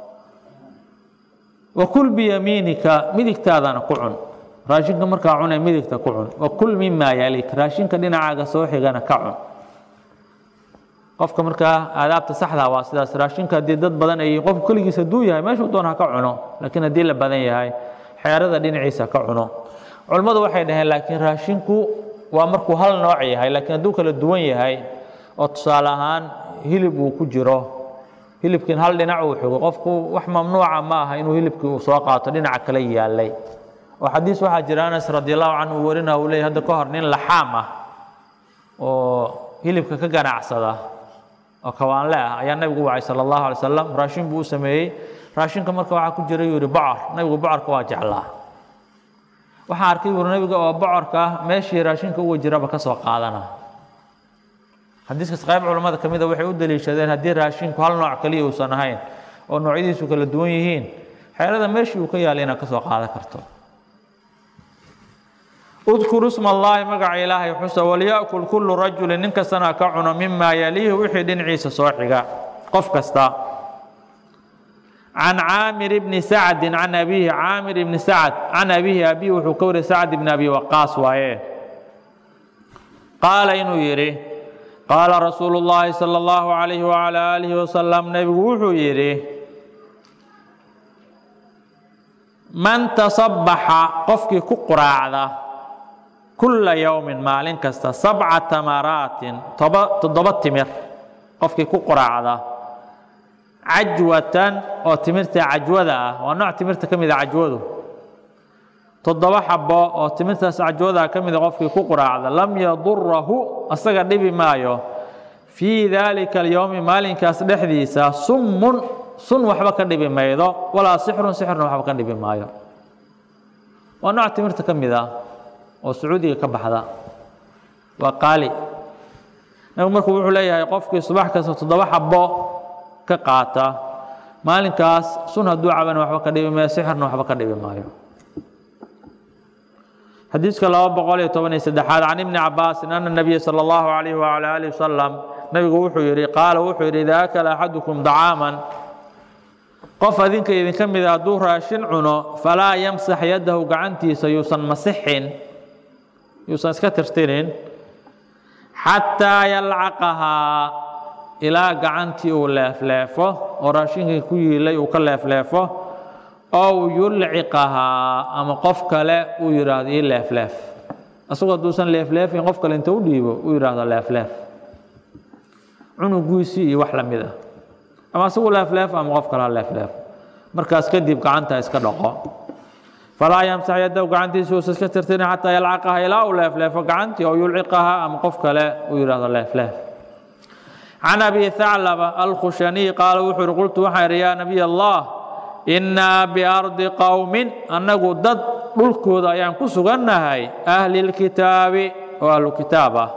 wa kul biyamiinika midigtaadana ku cun raashinka markaa cunay midigta ku cun wa kul mimaa yalik raashinka dhinacaaga soo xigana ka cun qofka markaa aadaabta saxda waa sidaas raashinka haddii dad badan ay qofku keligiis hadduu yahay meeshuu doon ha ka cuno laakiin haddii la badan yahay xeerada dhinaciisa ka cuno culammadu waxay dhaheen laakiin raashinku waa markuu hal nooc yahay laakiin hadduu kala duwan yahay oo tusaale ahaan hilib uu ku jiro hilibkiin hal dhinac uu xigo qofku wax mamnuuca ma aha inuu hilibkii uu soo qaato dhinaca kale yaalay oo xadiis waxaa jira anas radi allahu canhu uu warina uu leeyay hadda ka hor nin laxaam ah oo hilibka ka ganacsada oo kawaanle ah ayaa nabigu wacay sala allahu alay wasalam raashin buu u sameeyey raashinka marka waxaa ku jira yuu yihi bocor nabigu bocorka waa jeclaa waxaan arkay yuuri nabiga oo bocorka ah meeshii raashinka uga jiraba ka soo qaadana xadiiskaas qayb culammada ka mida waxay u daliishadeen haddii raashinku hal nooc kaliya uusan ahayn oo noocyadiisu kala duwan yihiin xeelada meeshii uu ka yaalay inaad ka soo qaadan karto udkuru isma allaahi magaca ilaahay xusa walya'kul kullu rajulin nin kastana ka cuno mimaa yaliihi wixii dhinaciisa soo xiga qof kasta can caamir bni sacdin can abiihi caamir ibni sacd can abiihi abihi wuxuu ka wariyay sacd ibni abi waqaas waaye qaala inuu yidhi qaala rasuulu llaahi sala allahu calayhi wacala aalihi wasalam nebigu wuxuu yidhi man tasabbaxa qofkii ku quraacda kulla yowmin maalin kasta sabca tamaraatin toba toddoba timir qofkii ku quraacda cajwatan oo timirta cajwada ah waa nooc timirta ka mid a cajwadu toddoba xabo oo timirtaas cajwada ka mida qofkii ku quraacda lam yadurahu asaga dhibi maayo fii daalika alyowmi maalinkaas dhexdiisa summun sun waxba ka dhibi maydo walaa sixrun sixrun waxba ka dhibi maayo waa nooc timirta ka mid ah oo sacuudiga ka baxda waa qaali nabigu markuu wuxuu leeyahay qofkii subax kasta toddoba xabo ka qaata maalinkaas sun hadduu cabana waxba ka dhibi maayo sixirna waxba ka dhibi maayo xadiiska laba boqol iyo toban iyo saddexaad can ibni cabaasin ana nabiya sala allahu calayhi wacala aalihi wasalam nabigu wuxuu yidhi qaala wuxuu yidhi idaa akala axadukum dacaaman qof adinka idinka mida hadduu raashin cuno falaa yamsax yadahu gacantiisa yuusan masixin yuusan iska tirtirin xataa yalcaqahaa ilaa gacantii uu leefleefo oo raashinkii ku yiilay uu ka leefleefo ow yulciqahaa ama qof kale uu yidhaahdo ii leefleef asagoo hadduusan leefleefin qof kale inta u dhiibo uu yidhaahdo leefleef cunugiisii iyo wax la mid ah ama asagu leefleef ama qof kale ha leefleef markaas kadib gacanta iska dhaqo falaa yamsax yadahu gacantiisa uusa iska tirtirin xataa yalcaqaha ilaa uu leefleefo gacantii oo yulciqaha ama qof kale uu yidhaahdo leefleef can abi thaclaba alkhushaniy qaala wuxuu uhi qultu waxaan idhi yaa nabiy allah innaa biardi qowmin annagu dad dhulkooda ayaan ku sugannahay ahli lkitaabi oo ahlu kitaab ah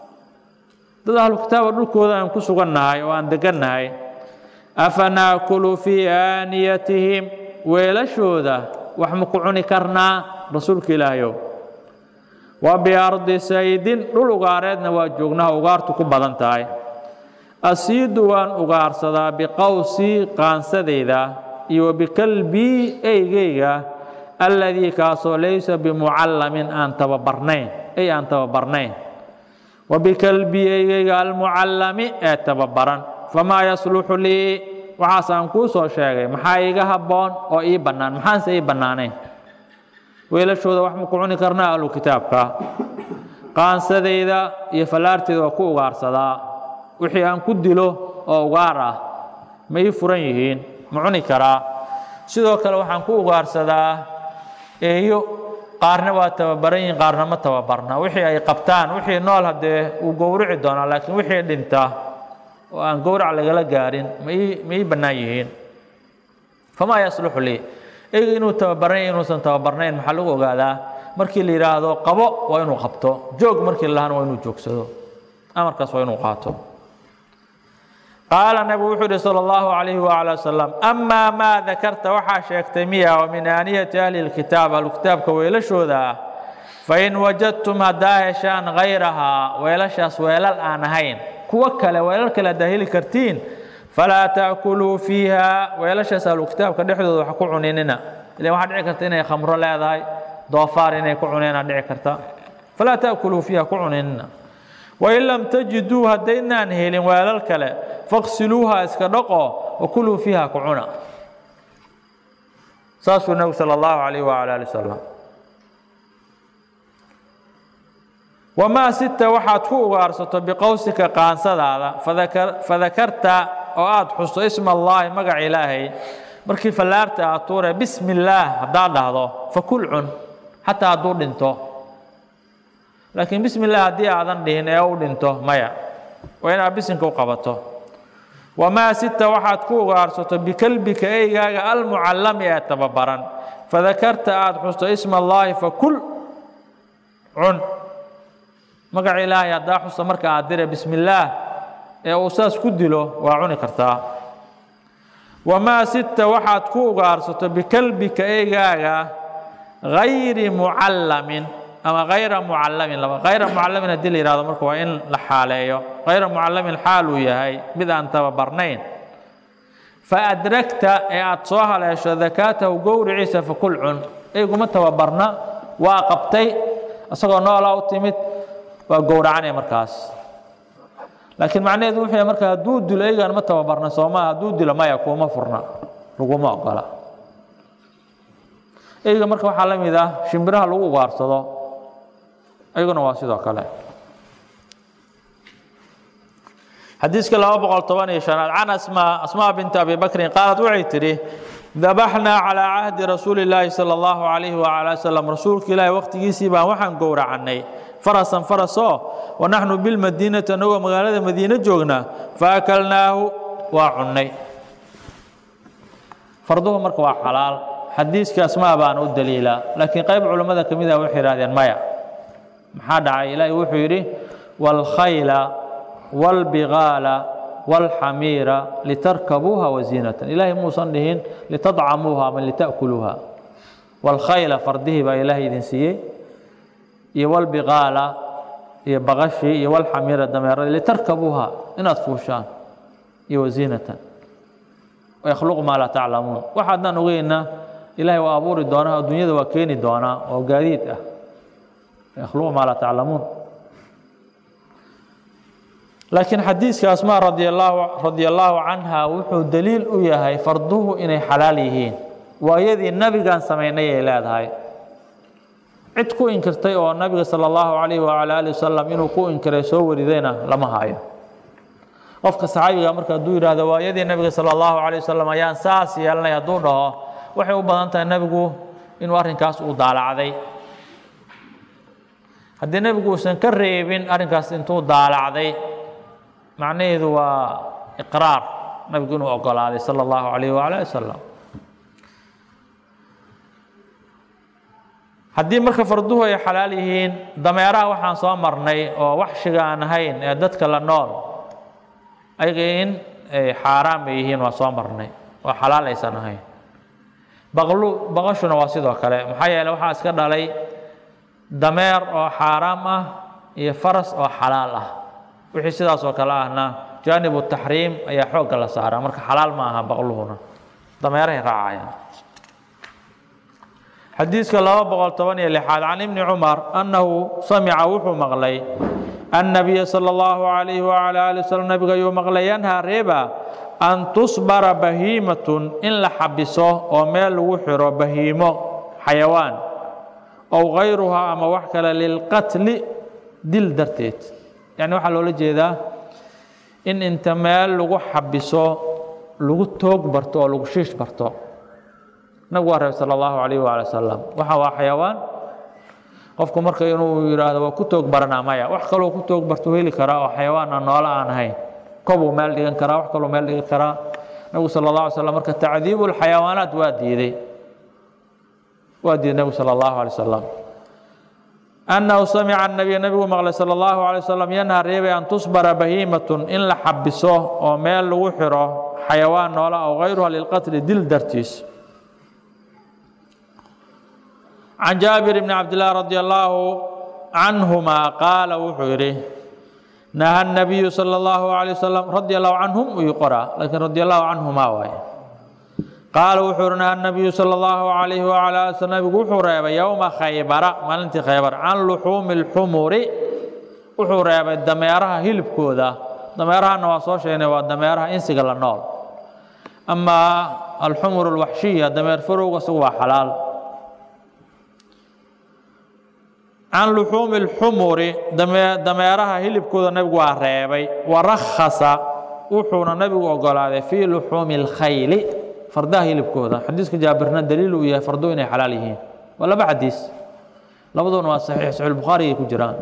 dad ahlu kitaaba dhulkooda ayaan ku sugannahay oo aan degannahay afa naakulu fii aaniyatihim weelashooda wax ma ku cuni karnaa rasuulka ilaahayow wa biardi saydin dhul ugaareedna waa joognaha ugaartu ku badan tahay asiidu waan ugaarsadaa biqowsii qaansadayda iyo wa bikalbii eygeyga alladii kaasoo laysa bimucallamin aan tababarnayn ey aan tababarnayn wa bikalbii eygeyga almucallami ee tababaran famaa yasluxu lii waxaas aan kuu soo sheegay maxaa iiga habboon oo ii bannaan maxaanse ii bannaanayn weelashooda wax ma ku cuni karnaa ahlu kitaabka qaansadayda iyo fallaarteeda waa ku ugaarsadaa wixii aan ku dilo oo ugaar ah ma ii furan yihiin ma cuni karaa sidoo kale waxaan ku ugaarsadaa eeyo qaarna waa tababaran yihiin qaarna ma tababarna wixii ay qabtaan wixii nool haddee uu gowrici doonaa laakiin wixii dhinta oo aan gowrac lagala gaarin ma ii ma ii bannaan yihiin famaa yasluxu lii eyga inuu tababaran yahay inuusan tababarnayn maxaa lagu ogaadaa markii la yidhaahdo qabo waa inuu qabto joog markii la lahana waa inuu joogsado amarkaas waa inuu qaato qaala nabigu wuxuu yihi salى اllahu عalayhi wعalى wasalam amaa maa dakarta waxaa sheegtay miya oo min aaniyati ahli اlkitaab ahlukitaabka weelashooda ah fain wajadtum haddaa heshaan hayrahaa weelashaas weelal aan ahayn kuwo kale weelal kale haddaa heli kartiin falaa taakuluu fiiha weelashaas ahlukitaabka dhexdooda wax ku cuninina ilan waxaa dhici karta inay khamro leedahay doofaar inay ku cuneenaa dhici karta falaa taakuluu fiiha ku cuninina wain lam tajiduu haddaynaan helin weelal kale faqsiluuha iska dhaqo wakuluu fiiha ku cuna saasuu nebigu sala allahu calayh wacala ali wasalam wamaa sita waxaad ku ugaarsato biqowsika qaansadaada fadakarta oo aad xusto isma allaahi magaca ilaahay markii fallaarta aad tuure bismi illaah haddaad dhahdo fakul cun xataa hadduu dhinto laakiin bismi illah haddii aadan dhihin ee u dhinto maya waa inaad bisinka u qabato wamaa sita waxaad ku ugaarsato bikelbika eygaaga almucallami ee tababaran fadakarta aada xusto isma allaahi fakul cun magaca ilaahay haddaa xusta marka aad dire bismi illaah ee uu saas ku dilo waa cuni kartaa wamaa sita waxaad ku ugaarsato bikelbika eygaaga gayri mucallamin ama hayra mucallamin laba hayra mucallamin haddii la yihahdo marka waa in la xaaleeyo hayra mucallamin xaal uu yahay mid aan tababarnayn faadragta ee aada soo haleesho dakaatahu gowriciisa fakul cun eyguma tababarna waa qabtay isagoo noolaa u timid waa gowracanaya markaas laakiin macnaheedu wuxuu yahay marka hadduu dilo eygaan ma tababarna soomaa hadduu dilo maya kuuma furna laguma ogola eyga marka waxaa la mid ah shimbiraha lagu ugaarsado ayaguna waa sidoo kale xadiiska laba boqol toban iyo shanaad can asmaa asmaa binti abi bakrin qaalad waxay tidhi dabaxnaa calaa cahdi rasuuli illaahi sala allahu calayhi wacala salam rasuulka ilaahi waqtigiisii baan waxaan gowracannay farasan farasoo wa naxnu bilmadiinati annagoo magaalada madiine joogna fa akalnaahu waa cunnay farduhu marka waa xalaal xadiiska asmaa baana u daliila laakiin qayb culammada ka mid ah waxay yidhahdeen maya maxaa dhacay ilaahi wuxuu yidhi waalkhayla waalbigaala waalxamiira litarkabuuha waziinatan ilaahay muusan dhihin litadcamuuha ama lita'kuluuha waalkhayla fardihii baa ilaahay idin siiyey iyo waalbigaala iyo baqashii iyo waalxamiira dameeradii litarkabuuha inaad fuushaan iyo waziinatan yakhluqu maa laa taclamuun waxaadnaan ogeyna ilaahay waa abuuri doonaa adduunyada waa keeni doonaa oo gaadiid ah yakhluqu maa laa taclamuun laakiin xadiiska asmaa radi allaahu radi allaahu canha wuxuu daliil u yahay farduhu inay xalaal yihiin waayadii nabigaan samaynay ay leedahay cid ku inkirtay oo nabiga sala allahu calayhi wacala ali wasalam inuu ku inkiray soo waridayna lama hayo qofka saxaabiga marka hadduu yidhaahdo waayadii nabiga sala allahu calayh wasalam ayaan saas yeelanay hadduu dhaho waxay u badan tahay nebigu inuu arrinkaas uu daalacday haddii nebigu uusan ka reebin arrinkaas intuu daalacday macnaheedu waa iqraar nabigu inuu ogolaaday sala allahu calayh waala ali wasalam haddii marka farduhu ay xalaal yihiin dameeraha waxaan soo marnay oo waxshiga aan ahayn ee dadka la nool ayaga in xaaraan bay yihiin waa soo marnay oo xalaal aysan ahayn baqlu baqashuna waa sidoo kale maxaa yeele waxaa iska dhalay dameer oo xaaraam ah iyo faras oo xalaal ah wixii sidaas oo kale ahna jaanibu taxriim ayaa xoogga la saaraa marka xalaal ma aha baqluhuna dameerahay raacayaan xadiiska laba boqol toban iyo lixaad can ibni cumar annahu samica wuxuu maqlay annabiya sala allahu calayhi wacala ali wasalam nabiga ayuu maqlay yanhaa reeba an tusbara bahiimatun in la xabiso oo meel lagu xiro bahiimo xayawaan ow kayruhaa ama wax kale lilqatli dil darteed yacni waxaa loola jeedaa in inta meel lagu xabiso lagu toog barto oo lagu shiish barto nabigu waa reeb sala allahu calayh waala wasalam waxa waa xayawaan qofku marka inuu yidhaahdo waa ku toog baranaa maya wax kaloo ku toog barto heli karaa oo xayawaan aan noolo aan ahayn kobuu meel dhigan karaa wax kaloo meel dhigan karaa nabigu sala allah alay slam marka tacdiibu lxayawaanaat waa diiday waa diiday nabigu sala allahu alay wasalam annahu samica nabiya nabigu maqlay sala allahu alay wasalam yanha reebay an tusbara bahiimatun in la xabiso oo meel lagu xiro xayawaan noola aw kayruha lilqatli dil dartiis can jaabir bni cabdillaah radi allaahu canhuma qaala wuxuu yidhi naha nabiyu sala allahu alay wasalam radi allahu canhum uyuu qoraa laakiin radi allahu canhumaa waaye qaala wuxuu yidhi naha nabiyu sala allahu calayhi wacala ali slam nabigu wuxuu reebay yowma khaybara maalintii khaybar can luxuumi alxumuri wuxuu reebay dameeraha hilibkooda dameerahana waa soo sheegnay waa dameeraha insiga la nool amaa alxumur alwaxshiya dameer farowga isagu waa xalaal can luxuumi اlxumuri dameeraha hilibkooda nabigu waa reebay warakhasa wuxuuna nabigu ogolaaday fii luxuumi اlkhayli fardaha hilibkooda xadiiska jaabirna daliil uu yahay fardu inay xalaal yihiin waa laba xadiis labaduna waa saxiix saxiix bukhaari ay ku jiraan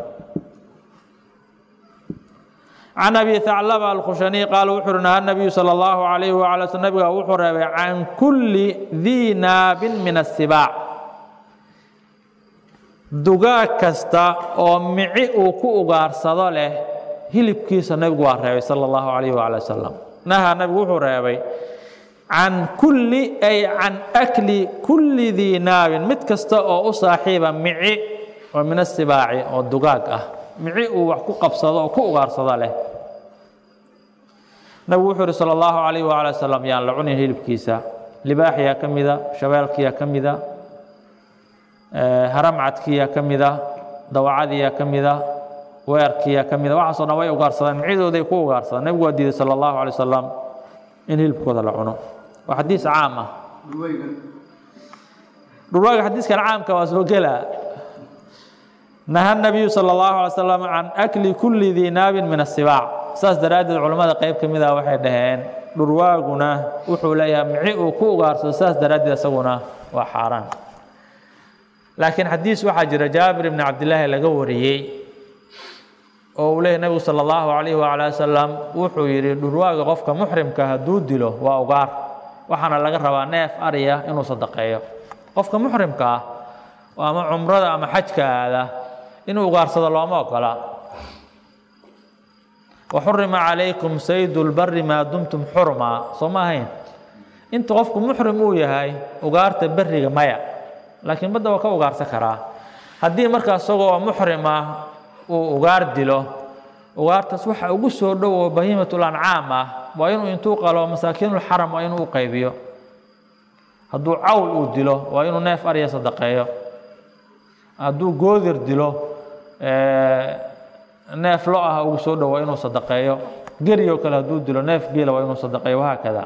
can abi haclaba alkhushaniy qaala wuxuu uhi naha nabiyu sala allahu calayhi wacala sl nabiga wuxuu reebay can kulli dii naabin min asibaac dugaag kasta oo mici uu ku ugaarsado leh hilibkiisa nabigu waa reebay sala allahu calayhi wacala wasalam naha nabigu wuxuu reebay can kulli ay can akli kulli dii naabin mid kasta oo u saaxiiba mici oo min asibaaci oo dugaag ah mici uu wax ku qabsado oo ku ugaarsado leh nabigu wuxuu uhi sala allahu calayh waala wasalam yaan la cunin hilibkiisa libaaxyaa ka mida shabeelkiyaa ka mida haramcadkiyaa ka mida dawacadiyaa ka mida weerkiyaa ka mida waxaasoo dhan way ugaarsadaan micidooday ku ugaarsadaan nebigu waa diiday sala allahu alay wasalam in hilibkooda la cuno waa xadiis caam ah dhurwaaga xadiiskan caamka waa soo gelaa naha nabiyu sala allahu alay slam can akli kulli dii naabin min asibaac saas daraaddeed culammada qayb ka mid ah waxay dhaheen dhurwaaguna wuxuu leeyahay mici uu ku ugaarsado saas daraaddeed isaguna waa xaaraan laakiin xadiis waxaa jira jaabir ibni cabdillaahi laga wariyey oo uu leeyahy nabigu sala allahu calayhi waala wasalam wuxuu yidhi dhurwaaga qofka muxrimka hadduu dilo waa ugaar waxaana laga rabaa neef ariya inuu sadaqeeyo qofka muxrimka ah oo ama cumrada ama xajka aada inuu ugaarsado looma ogola waxurima calaykum saydu lbari maa dumtum xurmaa soo ma ahayn inta qofku muxrim uu yahay ugaarta beriga maya laakiin badda waa ka ugaarsan karaa haddii markaa isagoo muxrim ah uu ugaar dilo ugaartaas waxa ugu soo dhow oo bahiimatul ancaam ah waa inuu intuu qalo masaakiinulxaram waa inuu u qaybiyo hadduu cawl uu dilo waa inuu neef arya sadaqeeyo hadduu goodir dilo neef lo ah ugu soo dhow waa inuu sadaqeeyo gerioo kale hadduu dilo neef geela waa inuu sadaqeeyo wahaakada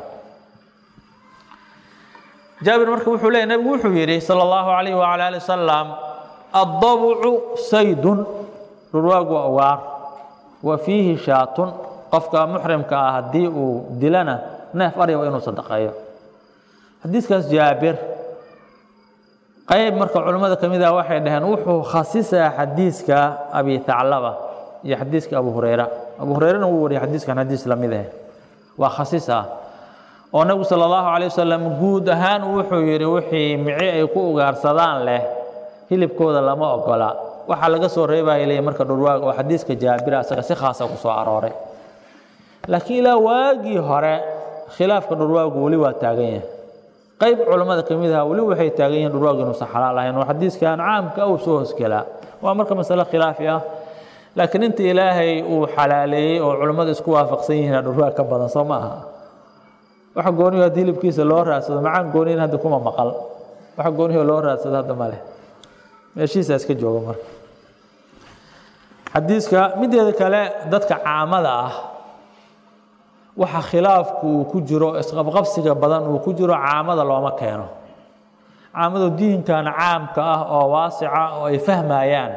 jaabir marka wuxuu leeyay nebigu wuxuu yidhi sala allahu calayhi wacala ali wasalam addabucu saydun dhurwaagu waa ugaar wa fiihi shaatun qofka muxrimka ah haddii uu dilana neef arya waa inuu sadaqeeyo xadiiskaas jaabir qayb marka culimmada ka mid ah waxay dhaheen wuxuu khasisaa xadiiska abi thaclaba iyo xadiiska abu hureyra abu hureyrena wuu wariyay xadiiskan xadiis lamid ah waa khasis ah oo nebigu sala allahu calay wasalam guud ahaan wuxuu yidhi wixii mici ay ku ugaarsadaan leh hilibkooda lama ogola waxaa laga soo reebaya leeyahy marka dhurwaag oo xadiiska jaabira asaga si khaasa ku soo arooray laakiin ilaa waagii hore khilaafka dhurwaagu weli waa taagan yahay qayb culammada ka mid aha weli waxay taagan yihiin dhurwaagu inuusan xalaal ahayn oo xadiiskan caamka uu soo hosgelaa waa marka masale khilaafi ah laakiin inta ilaahay uu xalaaleeyey oo culammadu isku waafaqsan yihiin dhurwaag ka badan soo ma aha waxa gooniyo haddii hilibkiisa loo raadsado macaan gooniyin hadda kuma maqal waxa gooniyo loo raadsado hadda ma leh meeshiisa iska jooga marka xadiiska mideeda kale dadka caamada ah waxa khilaafku uu ku jiro isqabqabsiga badan uu ku jiro caamada looma keeno caamadu diinkan caamka ah oo waasica oo ay fahmayaan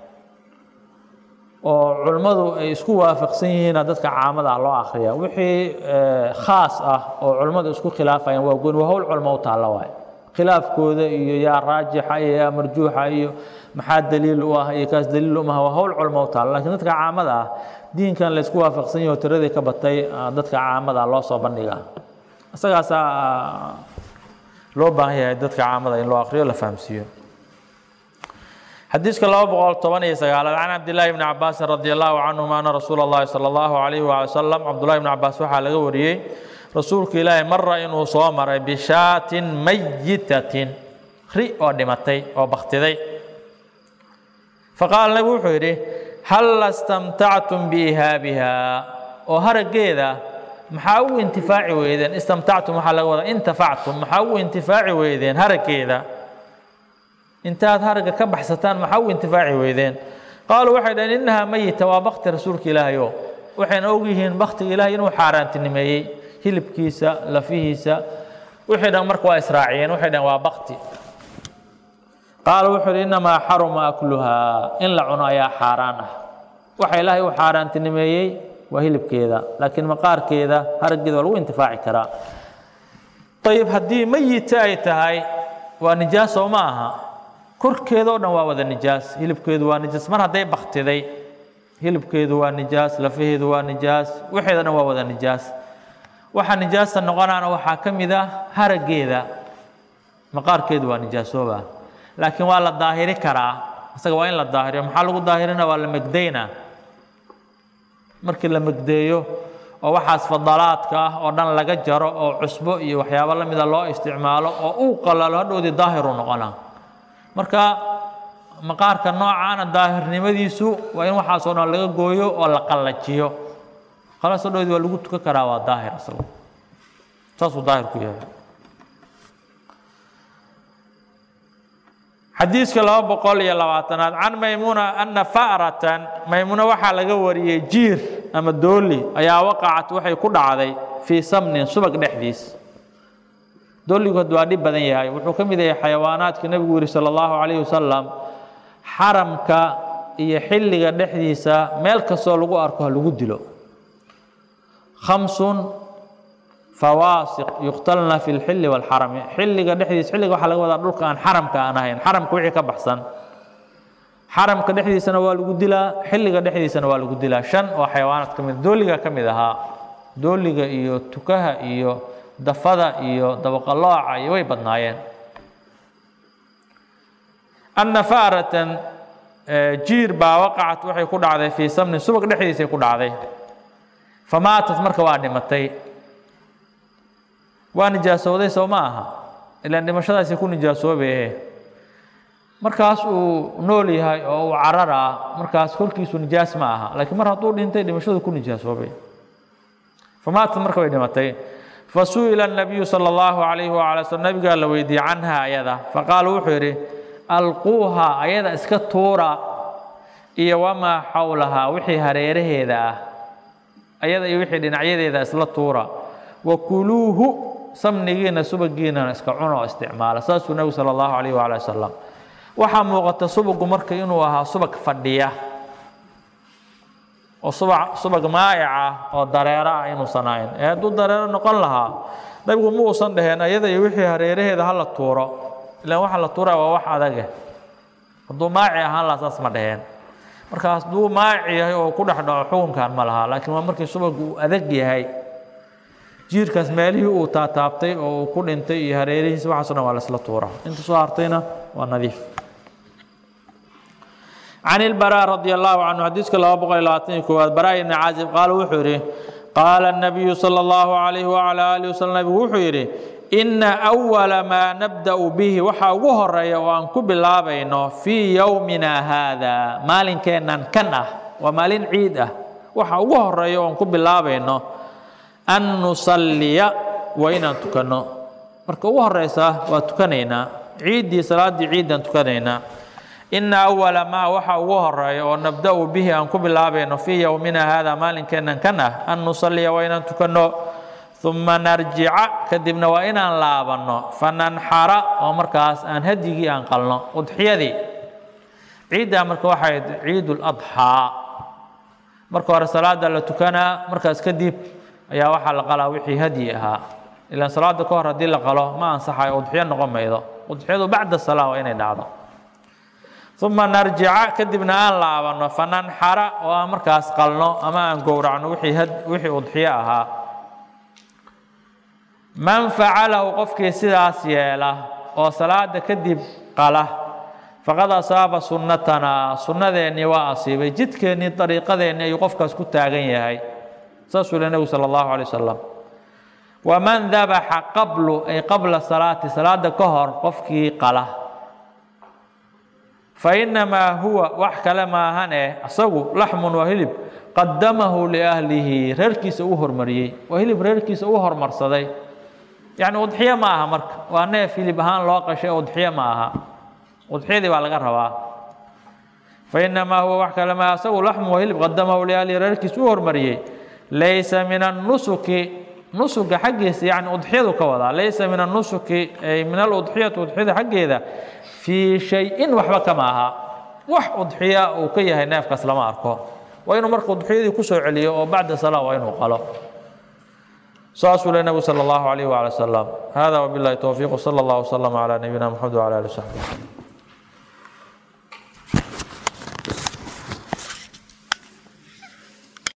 oo culimmadu ay isku waafaqsan yihiina dadka caamada ah loo akhriya wixii khaas ah oo culimmadu isku khilaafayaan waa gooni waa howl culmo u taalla waay khilaafkooda iyo yaa raajixa iyo yaa marjuuxa iyo maxaa daliil u ah iyo kaas daliil umaha waa howl culmo u taalla lakiin dadka caamada ah diinkan la isku waafaqsan yahi oo tiradii ka batay dadka caamada loo soo bandhiga isagaasaa loo baahan yahay dadka caamada in loo akriyo la fahamsiiyo xadiiska laba boqol toban iyo sagaalaad can cabdillaahi bni cabaasin radi allahu canhuma ana rasuula اllahi salى allahu alayhi waali wasalam cabdullahi bni cabaas waxaa laga wariyey rasuulka ilaahay mara inuu soo maray bishaatin mayitatin ri oo dhimatay oo baktiday faqaala nabigu wuxuu yidhi halla istamtactum biihaabiha oo haraggeeda maxaa ugu intifaaci weydeen istamtactum waxaa laga wadaa intafactum maxaa ugu intifaaci weydeen haraggeeda intaad haragga ka baxsataan maxaa ugu intifaaci weydeen qaaluu waxay dhaheen innahaa mayita waa bakti rasuulka ilaahayo waxayna ogyihiin baktiga ilaahay inuu xaaraantinimeeyey hilibkiisa lafihiisa wixii dhan marka waa israaciyeen waxay dhaheen waa bakti qaala wuxuu yidhi innamaa xaruma akluhaa in la cuno ayaa xaaraan ah waxa ilaahay u xaaraantinimeeyey waa hilibkeeda laakiin maqaarkeeda haraggeeda waa lagu intifaaci karaa ayib haddii meyita ay tahay waa nijaaso ma aha korkeeda o dhan waa wada nijaas hilibkeedu waa nijaas mar hadday baktiday hilibkeedu waa nijaas lafaheedu waa nijaas waxeeda dhan waa wada nijaas waxa nijaasta noqonaana waxaa ka mid ah harageeda maqaarkeedu waa nijaasooba laakiin waa la daahiri karaa isaga waa in la daahiriyo maxaa lagu daahirina waa la megdaynaa markii la megdeeyo oo waxaas fadalaadka ah oo dhan laga jaro oo cusbo iyo waxyaabo la mida loo isticmaalo oo uu qalalo hadhowdii daahiru noqonaa marka maqaarka noocaana daahirnimadiisu waa in waxaasoo dhan laga gooyo oo la qallajiyo khalaas hadhowdii waa lagu tukan karaa waa daahir isagu saasuu daahir ku yahay xadiiska laba boqol iyo labaatanaad can maymuna ana fa'ratan maymuna waxaa laga wariyey jiir ama dooli ayaa waqacat waxay ku dhacday fii samnin subag dhexdiis dooligu had waa dhib badan yahay wuxuu ka mid yahay xayawaanaadka nebigu yihi sala allahu calayhi wasalam xaramka iyo xilliga dhexdiisa meel kastoo lagu arko ha lagu dilo khamsun fawaasiq yuqtalna fi lxilli walxarami xilliga dhexdiisa xilliga waxaa laga wadaa dhulka aan xaramka aan ahayn xaramka wixii ka baxsan xaramka dhexdiisana waa lagu dilaa xilliga dhexdiisana waa lagu dilaa shan oo xayawaanaad ka mid dooliga ka mid ahaa dooliga iyo tukaha iyo dafada iyo dabaqalooca iyo way badnaayeen anna fa'ratan jiir baa waqacat waxay ku dhacday fii samnin subag dhexdiisay ku dhacday famaatat marka waa dhimatay waa nijaasooday soo ma aha ilaan dhimashadaasi ku nijaasoobe markaas uu nool yahay oo uu cararaa markaas korkiisu nijaas ma aha laakiin mar hadduu dhintay dhimashadu ku nijaasoobay famaatat marka way dhimatay fasu'ila الnabiyu salى اllahu عalayhi wala slm nabigaa la weydiiyey canha ayada faqaala wuxuu yidhi alquuha ayada iska tuura iyo wamaa xawlahaa wixii hareeraheeda ah ayada iyo wixii dhinacyadeeda isla tuura wakuluuhu samnigiina subagiinana iska cuno oo isticmaala saasuu nebigu sala allahu calayh waala wasalam waxaa muuqata subagu marka inuu ahaa subag fadhiya oo suba subag maa'ica oo dareero ah inuusan ahayn ee hadduu dareero noqon lahaa nabigu ma uusan dhaheen ayada iyo wixii hareeraheeda hala tuuro ilaan waxa la tuuraya waa wax adage hadduu maaci ahaan lahaa saas ma dhaheen marka hadduu maaci yahay oo ku dhex dhaco xukunkan ma laha laakiin waa markii subagu uu adag yahay jiirkaas meelihii uu taataabtay oo uu ku dhintay iyo hareerihiisa waxaaso dhan waa laisla tuura inta soo hartayna waa nadiif can ilbaraa radi allahu canhu xadiiska laba boqol iyo labaatan iyo koowaad baraa ibni caazib qaala wuxuu yidhi qaala الnabiyu salى اllahu calayhi wacala alihi wasalam nabigu wuxuu yidhi ina awala maa nabda'u bihi waxaa ugu horeeya oo aan ku bilaabayno fii yowmina haada maalinkeennan kan ah waa maalin ciid ah waxa ugu horeeya oo aan ku bilaabayno an nusalliya waa inaan tukanno marka ugu horeysa waa tukanaynaa ciiddii salaaddii ciiddaan tukanaynaa ina awala maa waxa ugu horeeya oo nabda'u bihi aan ku bilaabayno fii yowmina haada maalinkeennan kan ah an nusalliya waa inaan tukanno uma narjica kadibna waa inaan laabanno fananxara oo markaas aan hadyigii aan qalno udxiyadii ciiddaa marka waxay ciid ladxaa marka hore salaada la tukanaa markaas kadib ayaa waxaa la qalaa wixii hadyi ahaa ilaan salaada ka hor haddii la qalo ma ansaxayo udxiyo noqon maydo udxiyadu bacda salaa waa inay dhacdo uma narjica kadibna aan laabanno fananxara oo aan markaas qalno ama aan gowracno wixii udxiyo ahaa man facalahu qofkii sidaas yeela oo salaada kadib qala faqad asaaba sunnatanaa sunnadeennii waa asiibay jidkeennii dariiqadeennii ayuu qofkaas ku taagan yahay saasuu le nebigu sala allahu alay wasalam waman dabaxa qablu ay qabla salaati salaada ka hor qofkii qala fa innamaa huwa wax kale maahane isagu laxmun waa hilib qadamahu liahlihi reerkiisa u hormariyey waa hilib reerkiisa u hormarsaday yacni udxiyo ma aha marka waa neef hilib ahaan loo qashay udxiyo ma aha udxiyadii baa laga rabaa fa innamaa huwa wax kale maaha isagu laxmu waa hilib qadamahu liahlihi reerkiisa u hormariyey laysa min annusuki nusuga xaggiisa yani udxiyadu ka wadaa laysa min annusuki ay min aludxiyati udxiyada xaggeeda fii shay-in waxba kama aha wax udxiya uu ka yahay neefkaas lama arko waa inuu marka udxiyadii kusoo celiyo oo bacda salaa waa inuu qalo saasuu le nebigu sala allahu alayh waala wasalam hada wabillahi towfiiq wsala allah wslama calaa nabiyina maxamed wcala ali w saxbi